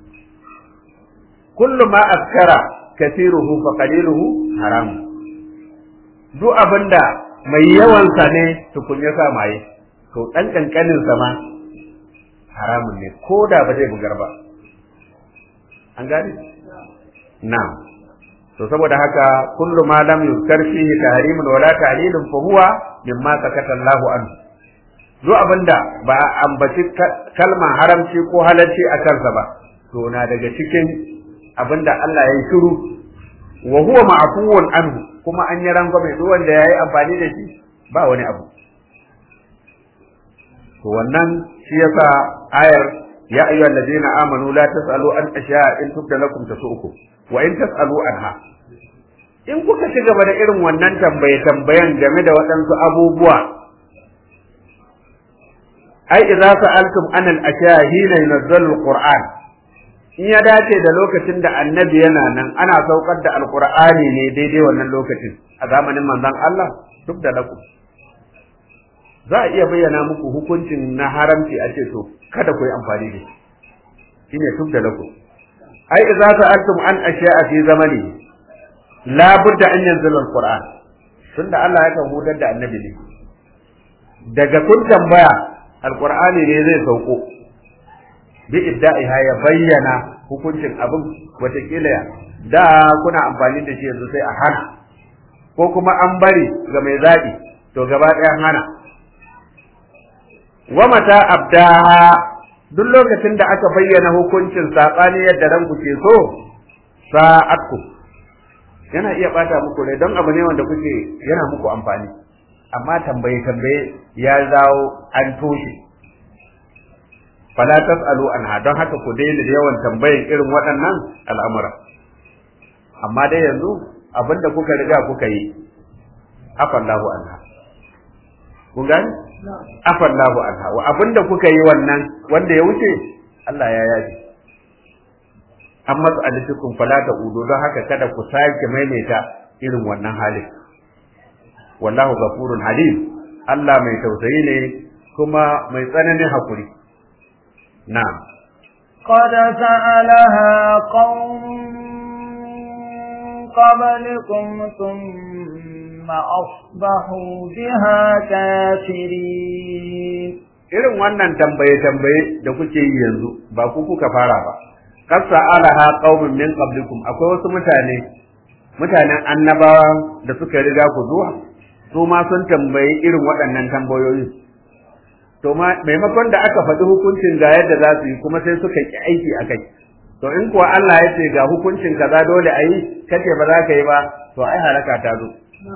kullu ma askara kasiruhu fa qaliluhu haram duk abinda mai yawan sa ne tukun ya sa maye to dan kankanin sa ma haramun ne ko da ba zai bugar ba an gane na'am to saboda haka kullu ma lam yuzkar fihi tahrimun wala ta'lilun fa huwa mimma sakata Allahu anhu duk abinda ba ambaci kalmar haramci ko halalci a kansa ba to na daga cikin abinda Allah ya yi shiru wa huwa ma'fuwun anhu kuma an yi rangwame duk wanda yayi amfani da shi ba wani abu to wannan shi yasa ayar ya ayyuhal ladina amanu la tasalu an ashiya in tubda lakum tasu'ukum wa in tasalu anha in kuka ci gaba da irin wannan tambaye tambayan game da waɗansu abubuwa ai idza sa'altum an al-ashiya hina yunazzalu al-qur'an in ya dace da lokacin da annabi yana nan ana saukar da alqur'ani ne daidai wannan lokacin a zamanin manzon Allah duk da lakum za a iya bayyana muku hukuncin na haramci a ce to kada ku yi amfani da shi shine tub da lakum ai idza sa'altum an ashiya'a fi zamani la budda an yanzila alquran tunda Allah ya kan hudar da annabi ne daga kun tambaya alqur'ani ne zai sauko bi idda'iha ya bayyana hukuncin abin watakila da kuna amfani da shi yanzu sai a hana ko kuma an bari ga mai zaɓi to gaba ɗaya hana wa mata abdaha duk lokacin da aka bayyana hukuncin saɓani yadda ranku ke so sa'atku yana iya ɓata muku rai don abu ne wanda kuke yana muku amfani amma tambaye tambaye ya zawo an toshe fala tasalu anha don haka ku daina yawan tambayin irin waɗannan al'amura amma dai yanzu abinda kuka riga kuka yi afallahu anha kun gani afallahu anha wa abinda kuka yi wannan wanda ya wuce Allah ya yaji an masu alifikun fala ta udo don haka kada ku sake maimaita irin wannan halin wallahu ghafurun halim Allah mai tausayi ne kuma mai tsananin hakuri na'am قد سألها قوم قبلكم ثم أصبحوا بها كافرين irin wannan tambaye-tambaye da kuke yi yanzu ba ku kuka fara ba qad sa'alaha qaumun min qablikum akwai wasu mutane mutanen annabawa da suka riga ku zuwa su ma sun tambayi irin waɗannan tambayoyi to maimakon da aka faɗi hukuncin ga yadda za su yi kuma sai suka ki aiki a kai to in kuwa Allah ya ce ga hukuncin kaza dole a yi kace ba za ka yi ba to ai halaka ta zo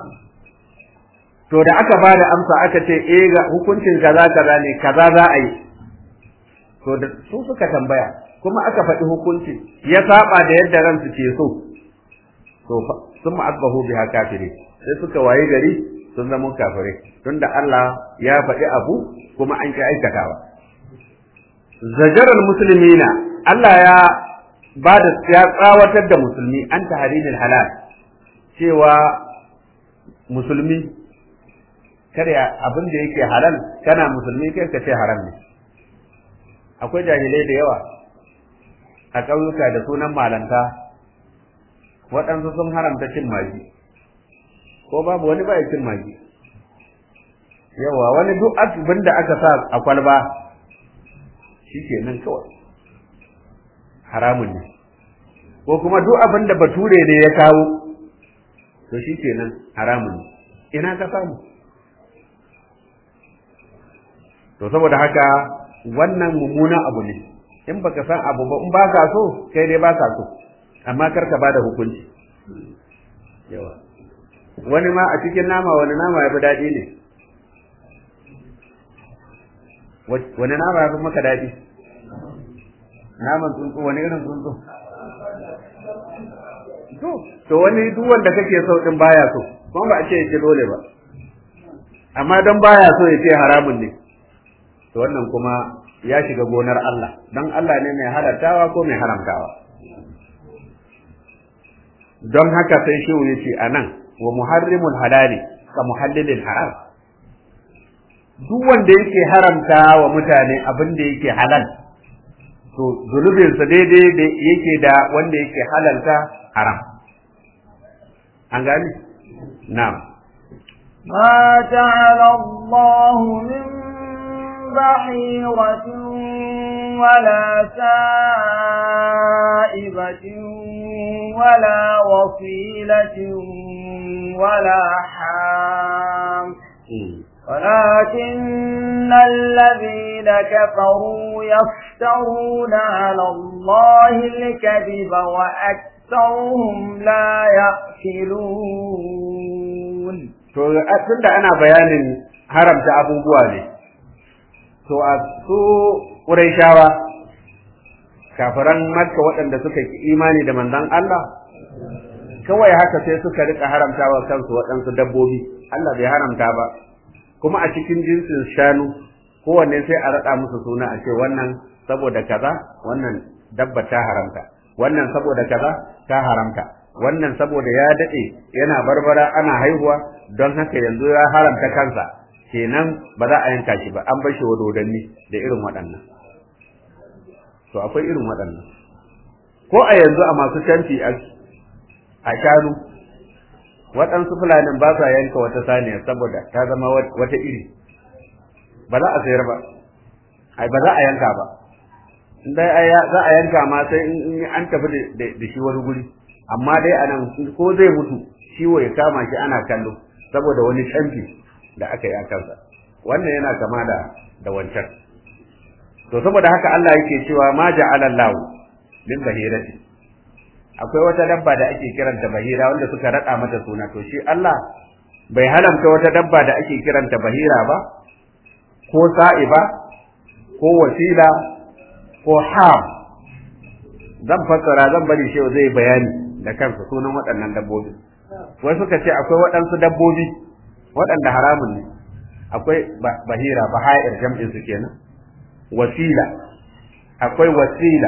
to da aka ba da amsa aka ce eh ga hukuncin kaza kaza ne kaza za a yi to da su suka tambaya kuma aka faɗi hukunci ya saba da yadda ransu ke so to sun ma'azbahu biha kafiri sai suka waye gari sun zama kafirai tunda Allah ya faɗi abu kuma an ki aikatawa zajarar musulmina Allah ya ba da ya tsawatar da musulmi an tahrimil halal cewa musulmi kada abin da yake halal kana musulmi kai ka ce haram ne akwai jahilai da yawa a ƙauyuka da sunan malanta waɗansu sun haramta cin magi ko babu wani ba cin magi yawa wani duk abin da aka sa a kwalba shi ke nan kawai haramun ne ko kuma duk abin da bature ne ya kawo to shi ke nan haramun ne ina ka samu to saboda haka wannan mummunan abu ne in baka san abu ba in ba ka so kai dai ba ka so amma kar ka bada hukunci yawa wani ma a cikin nama wani nama ya fi daɗi ne wani nama ya fi maka daɗi naman tsuntsu wani irin tsuntsu to to wani duk wanda kake so din baya so kuma ba a ce yake dole ba amma don baya so ya ce haramun ne to wannan kuma ya shiga gonar Allah don Allah ne mai halartawa ko mai haramtawa don haka sai shehu ya ce a nan wa muharrimul halali ka muhallilin haram duk wanda yake haramta wa mutane abin da yake halal to zunubinsa daidai da yake da wanda yake halalta haram an gani na'am ما جعل الله من بحيرة ولا سائبة ولا وصيلة ولا حام ولكن الذين كفروا يفترون على الله الكذب وأكثرهم لا يأكلون to tunda ana bayanin haramta abubuwa ne to a su Qurayshawa kafiran Makka waɗanda suka ki imani da manzon Allah kawai haka sai suka rika haramtawa kansu waɗansu dabbobi Allah bai haramta ba kuma a cikin jinsin shanu kowanne sai a raɗa musu suna a ce wannan saboda kaza wannan dabba ta haramta wannan saboda kaza ta haramta wannan saboda ya daɗe yana barbara ana haihuwa don haka yanzu ya haramta kansa kenan ba za a yanka shi ba an bar shi wa dodanni da irin waɗannan to akwai irin waɗannan ko a yanzu a masu canfi a shanu waɗansu fulanin ba sa yanka wata saniya saboda ta zama wata iri ba za a sayar ba ai ba za a yanka ba dai za a yanka ma sai in an tafi da shi wani guri amma dai a nan ko zai mutu ciwo ya kama shi ana kallo saboda wani canfi da aka yi a kansa wannan yana kama da da wancan to saboda haka Allah yake cewa ma ja'ala Allahu min bahirati akwai wata dabba da ake kiranta bahira wanda suka rada mata suna to shi Allah bai halamta wata dabba da ake kiranta bahira ba ko sa'iba ko wasila ko ham zan fassara zan bari shi zai bayani da kansa sunan waɗannan dabbobi wai suka ce akwai waɗansu dabbobi waɗanda haramun ne akwai bahira baha'ir jam'in su kenan wasila akwai wasila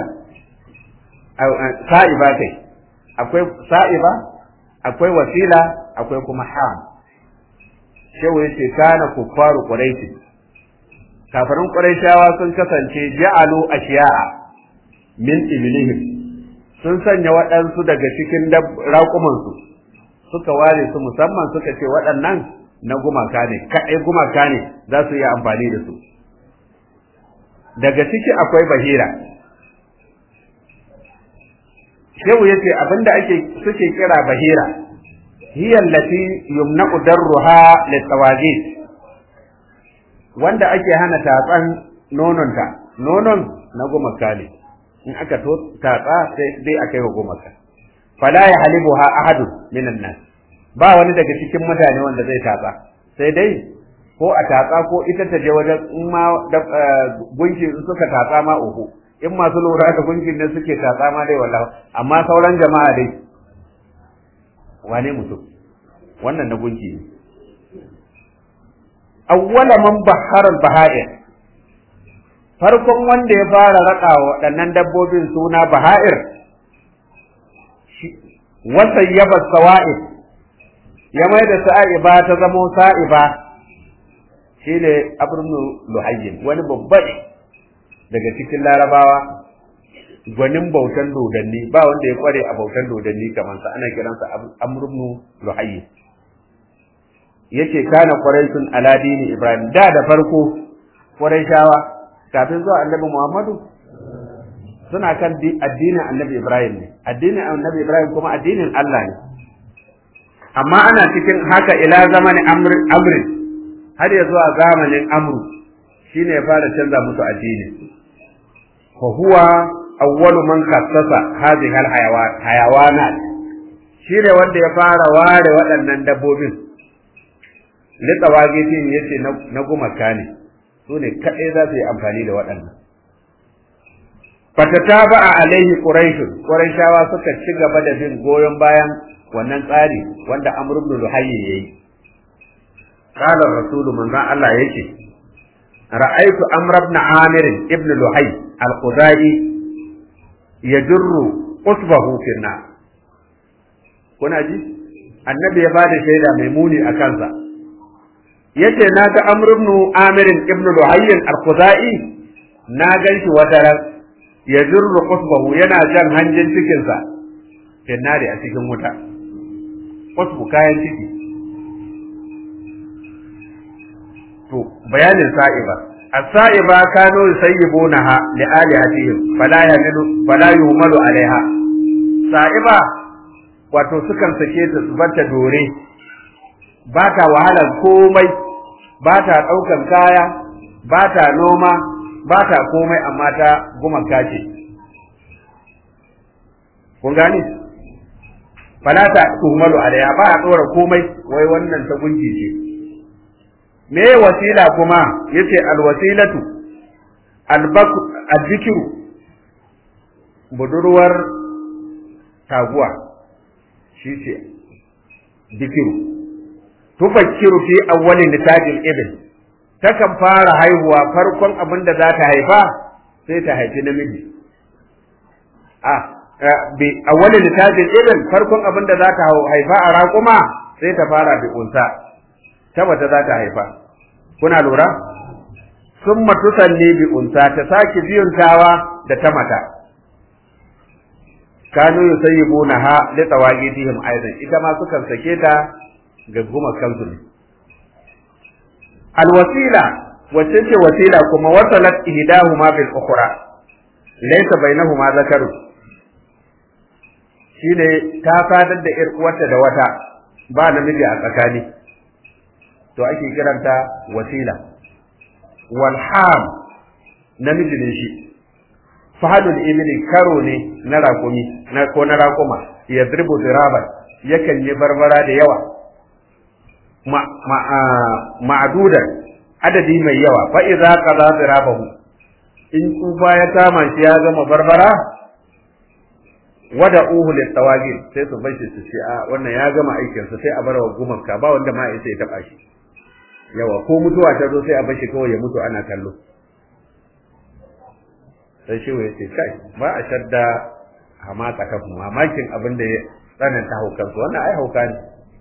sa'iba kai akwai sa'iba akwai wasila akwai kuma ham shehu yace kana kuffaru quraish kafirin quraishawa sun kasance ja'alu ashiya'a min iblihim sun sanya waɗansu daga cikin raƙumansu suka ware su musamman suka ce waɗannan na gumaka ne kaɗai gumaka ne za su yi amfani da su daga ciki akwai bahira shehu yace abinda ake suke kira bahira hiya allati yumna'u darruha litawagit wanda ake hana tatsan nononta nonon na gumaka ne in aka to tatsa sai dai akai wa gumaka fala ya halibuha ahadun minan nas ba wani daga cikin mutane wanda zai tatsa sai dai ko a tatsa ko ita ta je wajen in ma gunki suka tatsa ma uku in masu lura da gunkin ne suke tatsa ma dai wallahi amma sauran jama'a dai wane mutum wannan na gunki ne awwala man bahara baha'ir farkon wanda ya fara raka waɗannan dabbobin suna baha'ir wasayyaba sawa'ib ya mai da sa'iba ta zamo sa'iba shine abrnu luhayyin wani babba daga cikin larabawa gwanin bautan dodanni ba wanda ya kware a bautan dodanni kamar sa ana kiransa amrubnu luhayyin yace kana quraishun ala dini ibrahim da da farko quraishawa kafin zuwa annabi muhammadu suna kan addinin annabi ibrahim ne addinin annabi ibrahim kuma addinin Allah ne amma ana cikin haka ila zamanin amri har ya zuwa zamanin amru shine ya fara canza musu addini fa huwa awwalu man khassasa hadhihi alhayawanat shine wanda ya fara ware waɗannan dabbobin litsawagitin yace na gumaka ne su ne kaɗai za su yi amfani da waɗannan fatataba a alaihi quraishun quraishawa suka ci gaba da bin goyon bayan wannan tsari wanda amr ibn luhayy yayi qala rasulu manzo Allah yake ra'aytu amr ibn amir ibn luhayy al-khuzai yajurru usbahu fi nar kuna ji annabi ya bada shaida mai muni a kansa yace na ga amr ibn amir ibn luhayy al-khuzai na ganshi wata ran yajurru usbahu yana jan hanjin cikinsa fi nari a cikin wuta usbu kayan ciki to bayanin sa'iba as-sa'iba kanu yusayyibunaha li alihatihim fala yamilu fala yuhmalu alaiha sa'iba wato sukan sake ta su barta dore ba ta wahalar komai ba ta ɗaukan kaya ba ta noma ba ta komai amma ta gumaka ce kun gane fala ta tuhmalu alaiha ba a tsora komai wai wannan ta gunki ce me wasila kuma yace alwasilatu albaku azzikiru budurwar taguwa shi ce dikiru tufakkiru fi awwalin nitajil ibn takan fara haihuwa farkon abin da za ta haifa sai ta haifi namiji a bi awwalin nitajil ibn farkon abin da za ta haifa a raƙuma sai ta fara bi unsa ta mace za ta haifa kuna lura summa tusalli bi unsa ta saki biyuntawa da ta mata kanu yusayyibuna ha li tawagidihim aidan ita ma sukan sake ta ga guma kansu ne alwasila wacce ce wasila kuma wasalat ihdahuma bil ukhra laysa bainahuma zakaru shine ta sadar da ir uwarta da wata ba namiji a tsakani to ake kiranta wasila wal ham namiji ne shi fahadul ibli karo ne na rakumi na ko na rakuma ya dribu diraban yakan yi barbara da yawa ma'adudan adadi mai yawa fa idza qada dirabahu in tsufa ya kama shi ya gama barbara wada uhu litawagin sai su bashi su ce a wannan ya gama aikin sa sai a bar wa gumanka ba wanda ma sai ya taba shi yawa ko mutuwa ta zo sai a bashi kawai ya mutu ana kallo sai shi ya ce kai ba a shadda hamata kafin mamakin abin da ya tsananta haukansu wannan ai hauka ne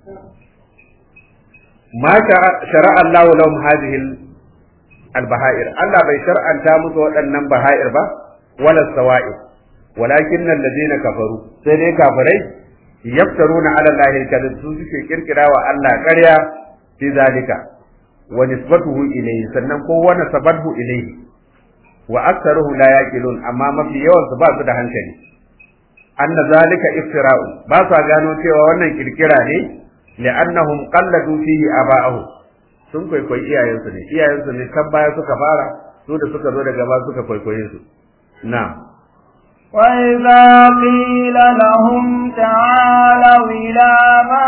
ma shara'a Allah lahum hadhihi al-baha'ir Allah bai shar'anta musu waɗannan baha'ir ba wala sawa'id walakin alladhina kafaru sai dai kafirai yaftaruna ala Allah al-kadhib su suke kirkira wa Allah ƙarya fi zalika wa nisbatuhu ilayhi sannan ko wa nasabathu ilayhi wa aktharuhu la yaqilun amma mafi yawan su ba su da hankali anna zalika iftira'u ba sa gano cewa wannan kirkira ne li'annahum qalladu fihi aba'ahu sun kwaikwayi iyayensu ne iyayensu ne kan baya suka fara su da suka zo daga ba suka kwaikwaye su na وإذا قيل لهم تعالوا إلى ما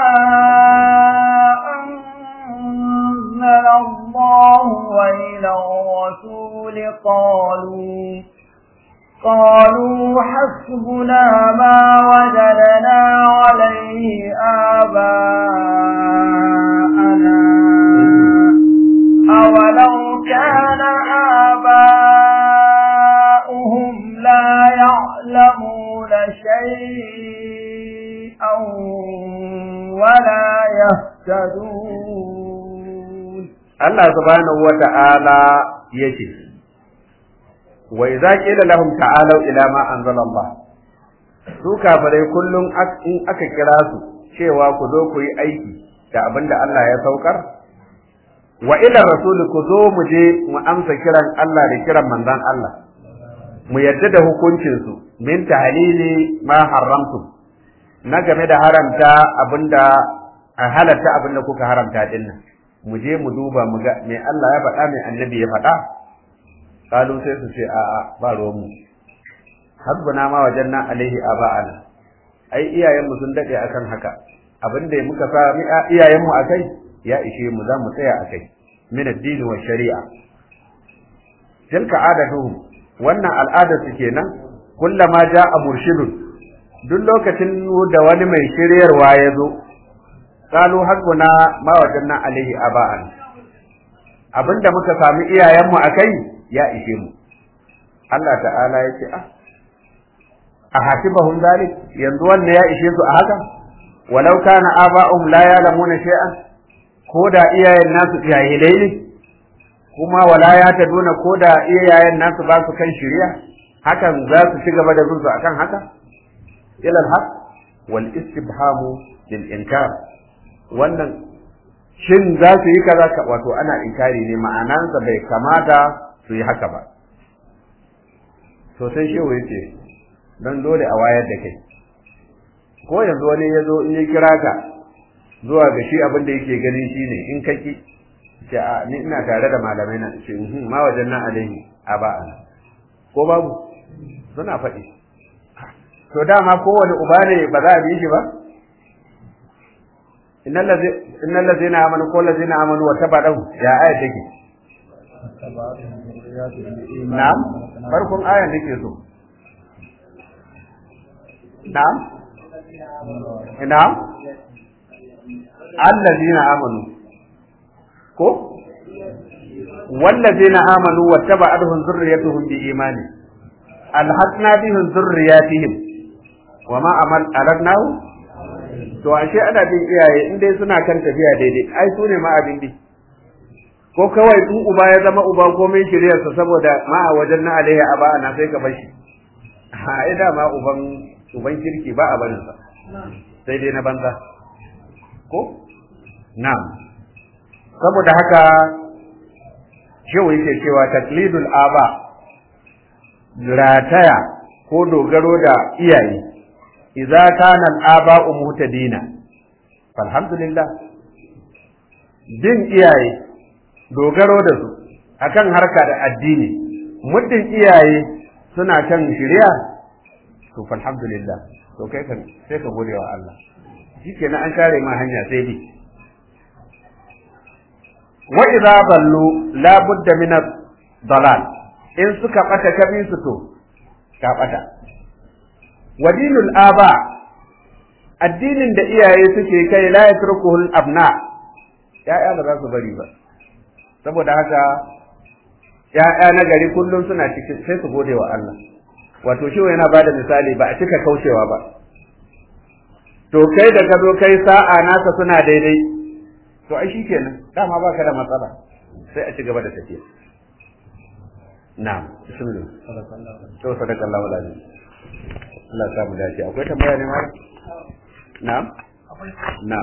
أنزل الله وإلى الرسول قالوا قالوا حسبنا ما وجدنا عليه آباءنا أولو كان آباؤهم لا يعلمون شيئا ولا يهتدون الله سبحانه وتعالى يجب wa idza qila lahum ta'alu ila ma anzala Allah su kafirai kullum in aka kira su cewa ku zo ku yi aiki da abin da Allah ya saukar wa ila rasul ku zo mu je mu amsa kiran Allah da kiran manzon Allah mu yadda da hukuncin su min tahlili ma haramtum na game da haramta abinda a halatta abinda kuka haramta dinnan mu je mu duba mu ga me Allah ya faɗa me annabi ya faɗa kalu sai su ce a'a ba ruwanmu hasbuna ma wajanna alaihi aba'ana ai iyayenmu sun dade akan haka abin da muka sami iyayenmu akai ya ishe mu za mu tsaya akai min addini wa shari'a tilka adatuhum wannan al'ada su kenan kullama ja'a murshidun duk lokacin da wani mai shiryarwa ya zo kalu hasbuna ma wajanna alaihi aba'ana abinda muka sami iyayenmu akai ya ishe mu Allah ta'ala ya ce ah a hasibahum zalik yanzu wannan ya ishe su a haka walau kana aba'um la ya'lamuna shay'an ko da iyayen nasu jahilai ne kuma wala ya taduna ko da iyayen nasu ba su kan shari'a hakan za su ci gaba da zuzu akan haka ilal haq wal istibhamu lil inkar wannan shin za su yi kaza wato ana inkari ne ma'anansa bai kamata su yi haka ba to sai shehu ya ce don dole a wayar da kai ko yanzu wani ya zo in ya kira ka zuwa ga shi abin da yake ganin shi ne in ka ki ce a ni ina tare da malamai na ce ma wajen nan alaihi a ba'a ko babu suna faɗi to dama kowane uba ne ba za a bi shi ba innal ladzina amanu ko ladzina amanu wa tabadahu ya aya take Na'am, farkon ayan nake so. Na'am? Na'am? Allazina amanu. Ko? Wallazina amanu wattaba'atuhum zurriyyatuhum bi imani. Alhaqna bihim zurriyyatihim. Wa ma amal aladnahu? To ashe ana bin iyaye in dai suna kan tafiya daidai, ai su ne ma abin bi. ko kawai in uba ya zama uba komai shiryarsa saboda ma a wajen na alaihi aba na sai ka bashi a ai dama uban uban kirki ba a barin sa sai dai na banza ko na'am saboda haka shehu yake cewa taklidul aba rataya ko dogaro da iyaye idza kana al-aba'u muhtadina alhamdulillah bin iyaye dogaro da su akan harka da addini muddin iyaye suna kan shari'a to alhamdulillah to kai kan sai ka gode wa Allah shikenan an kare ma hanya sai bi wa idza ballu la budda min dalal in suka bata kabi su to ka bata wa dinul aba addinin da iyaye suke kai la yatrukuhul abna ya'ya ba za su bari ba saboda haka ya'ya na gari kullum suna cikin sai su gode wa Allah wato shi yana bada misali ba a cika kaucewa ba to kai da ka zo kai sa'a naka suna daidai to ai shikenan dama baka da matsala sai a ci gaba da tafiya na'am bismillah to sadakallahu alazim Allah ya samu dace akwai tambaya ne ma na'am na'am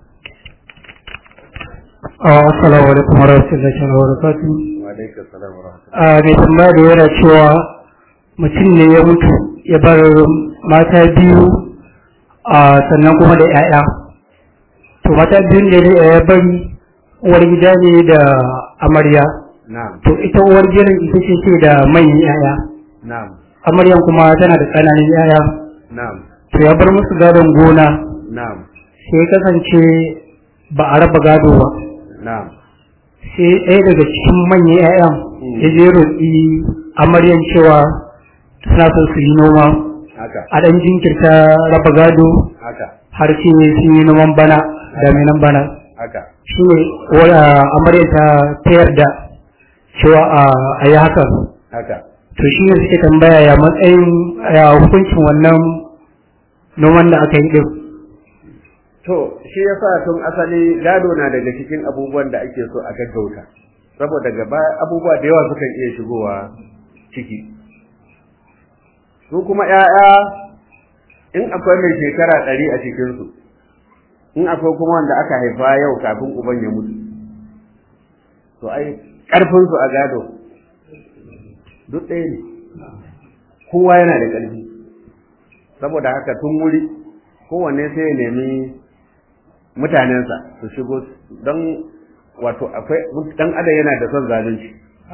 Assalamu alaikum warahmatullahi wabarakatuh. wa alaikum assalam wa rahmatullahi A mai tambaya da yana cewa mutum ne ya mutu ya bar mata biyu a sannan kuma da 'ya'ya. To mata biyun da ya bari uwar gida ne da amarya. na'am To ita uwar gidan ita ce ce da manyan 'ya'ya. na'am Amaryan kuma tana da ƙananan 'ya'ya. na'am To ya bar musu gadon gona na'am sai ya kasance ba a raba gado ba. na'am sai ɗaya daga cikin manyan 'ya'yan Mm. ya je roƙi amaryan cewa suna son su yi noma haka a ɗan jinkirta raba gado haka har sai sun yi noman bana daminan bana haka shi ne amaryan ta ta yarda cewa a yi hakan haka to shi ne suke tambaya ya matsayin ya hukuncin wannan noman da aka yi ɗin To, shi yasa tun asali gado na daga cikin abubuwan da ake so a gaggauta, saboda gaba abubuwa da yawa sukan iya shigowa ciki. Su kuma ‘ya'ya in akwai mai shekara ɗari a cikinsu, in akwai kuma wanda aka haifa yau kafin uban ya mutu, to ai ƙarfinsu a gado duk ɗaya ne, kowa yana da ƙarfi, saboda haka tun wuri kowanne sai ya nemi mutanensa su shigo don wato akwai dan adam yana da son zalunci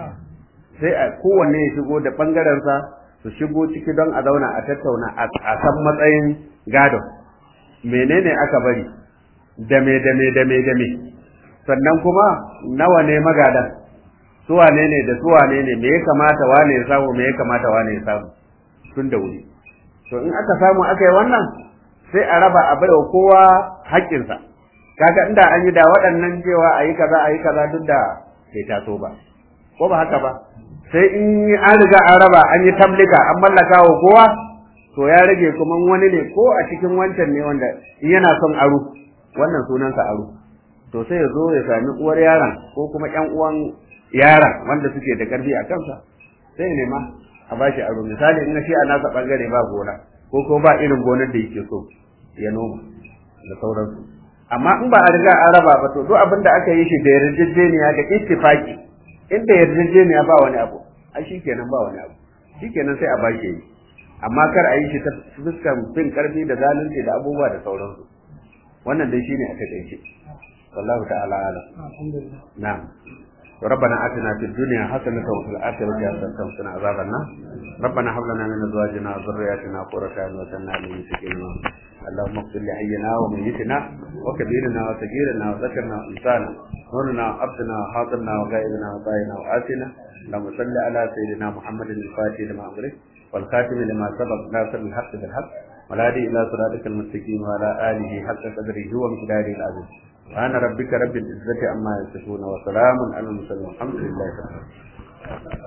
sai a kowanne ya shigo da bangarensa su shigo ciki don a zauna a tattauna a san matsayin gado menene aka bari da me da me da me da me sannan kuma nawa ne magadan su wane ne da su wane ne me ya kamata wane ya samu me ya kamata wane ya samu tun da wuri to in aka samu aka yi wannan sai a raba a baiwa kowa haƙƙinsa kaga inda an yi da waɗannan cewa a yi kaza a yi kaza duk da bai taso ba ko ba haka ba sai in an riga an raba an yi tamlika an mallaka wa kowa to ya rage kuma wani ne ko a cikin wancan ne wanda in yana son aro wannan sunansa aro to sai ya zo ya sami uwar yaron ko kuma ƴan uwan yaron wanda suke da ƙarfi a kansa sai ya nema a bashi aro misali in shi a nasa bangare ba gona ko ko ba irin gonar da yake so ya noma da sauransu amma in ba a riga an raba ba to duk abin da aka yi shi da yarjejeniya da ittifaki inda yarjejeniya ba wani abu ai shikenan ba wani abu shikenan sai a bashi yi amma kar a yi shi ta fuskan fin karfi da zalunci da abubuwa da sauransu wannan dai shine a takaice wallahu ta'ala alam na'am ربنا آتنا في الدنيا حسنة وفي الآخرة حسنة وقنا عذاب النار ربنا هب لنا من أزواجنا وذرياتنا قرة أعين واجعلنا للمتقين اللهم اغفر لحينا وميتنا وكبيرنا وصغيرنا وذكرنا وانثانا نورنا وعبدنا وحاضرنا وغائبنا وطائنا وآتنا اللهم صل على سيدنا محمد الفاتح لما أمرك والخاتم لما سبق ناصر الحق بالحق والهادي إلى صراطك المستقيم وعلى آله حق قدره ومقداره العظيم سبحان ربك رب العزة عما يصفون وسلام على المرسلين والحمد لله رب العالمين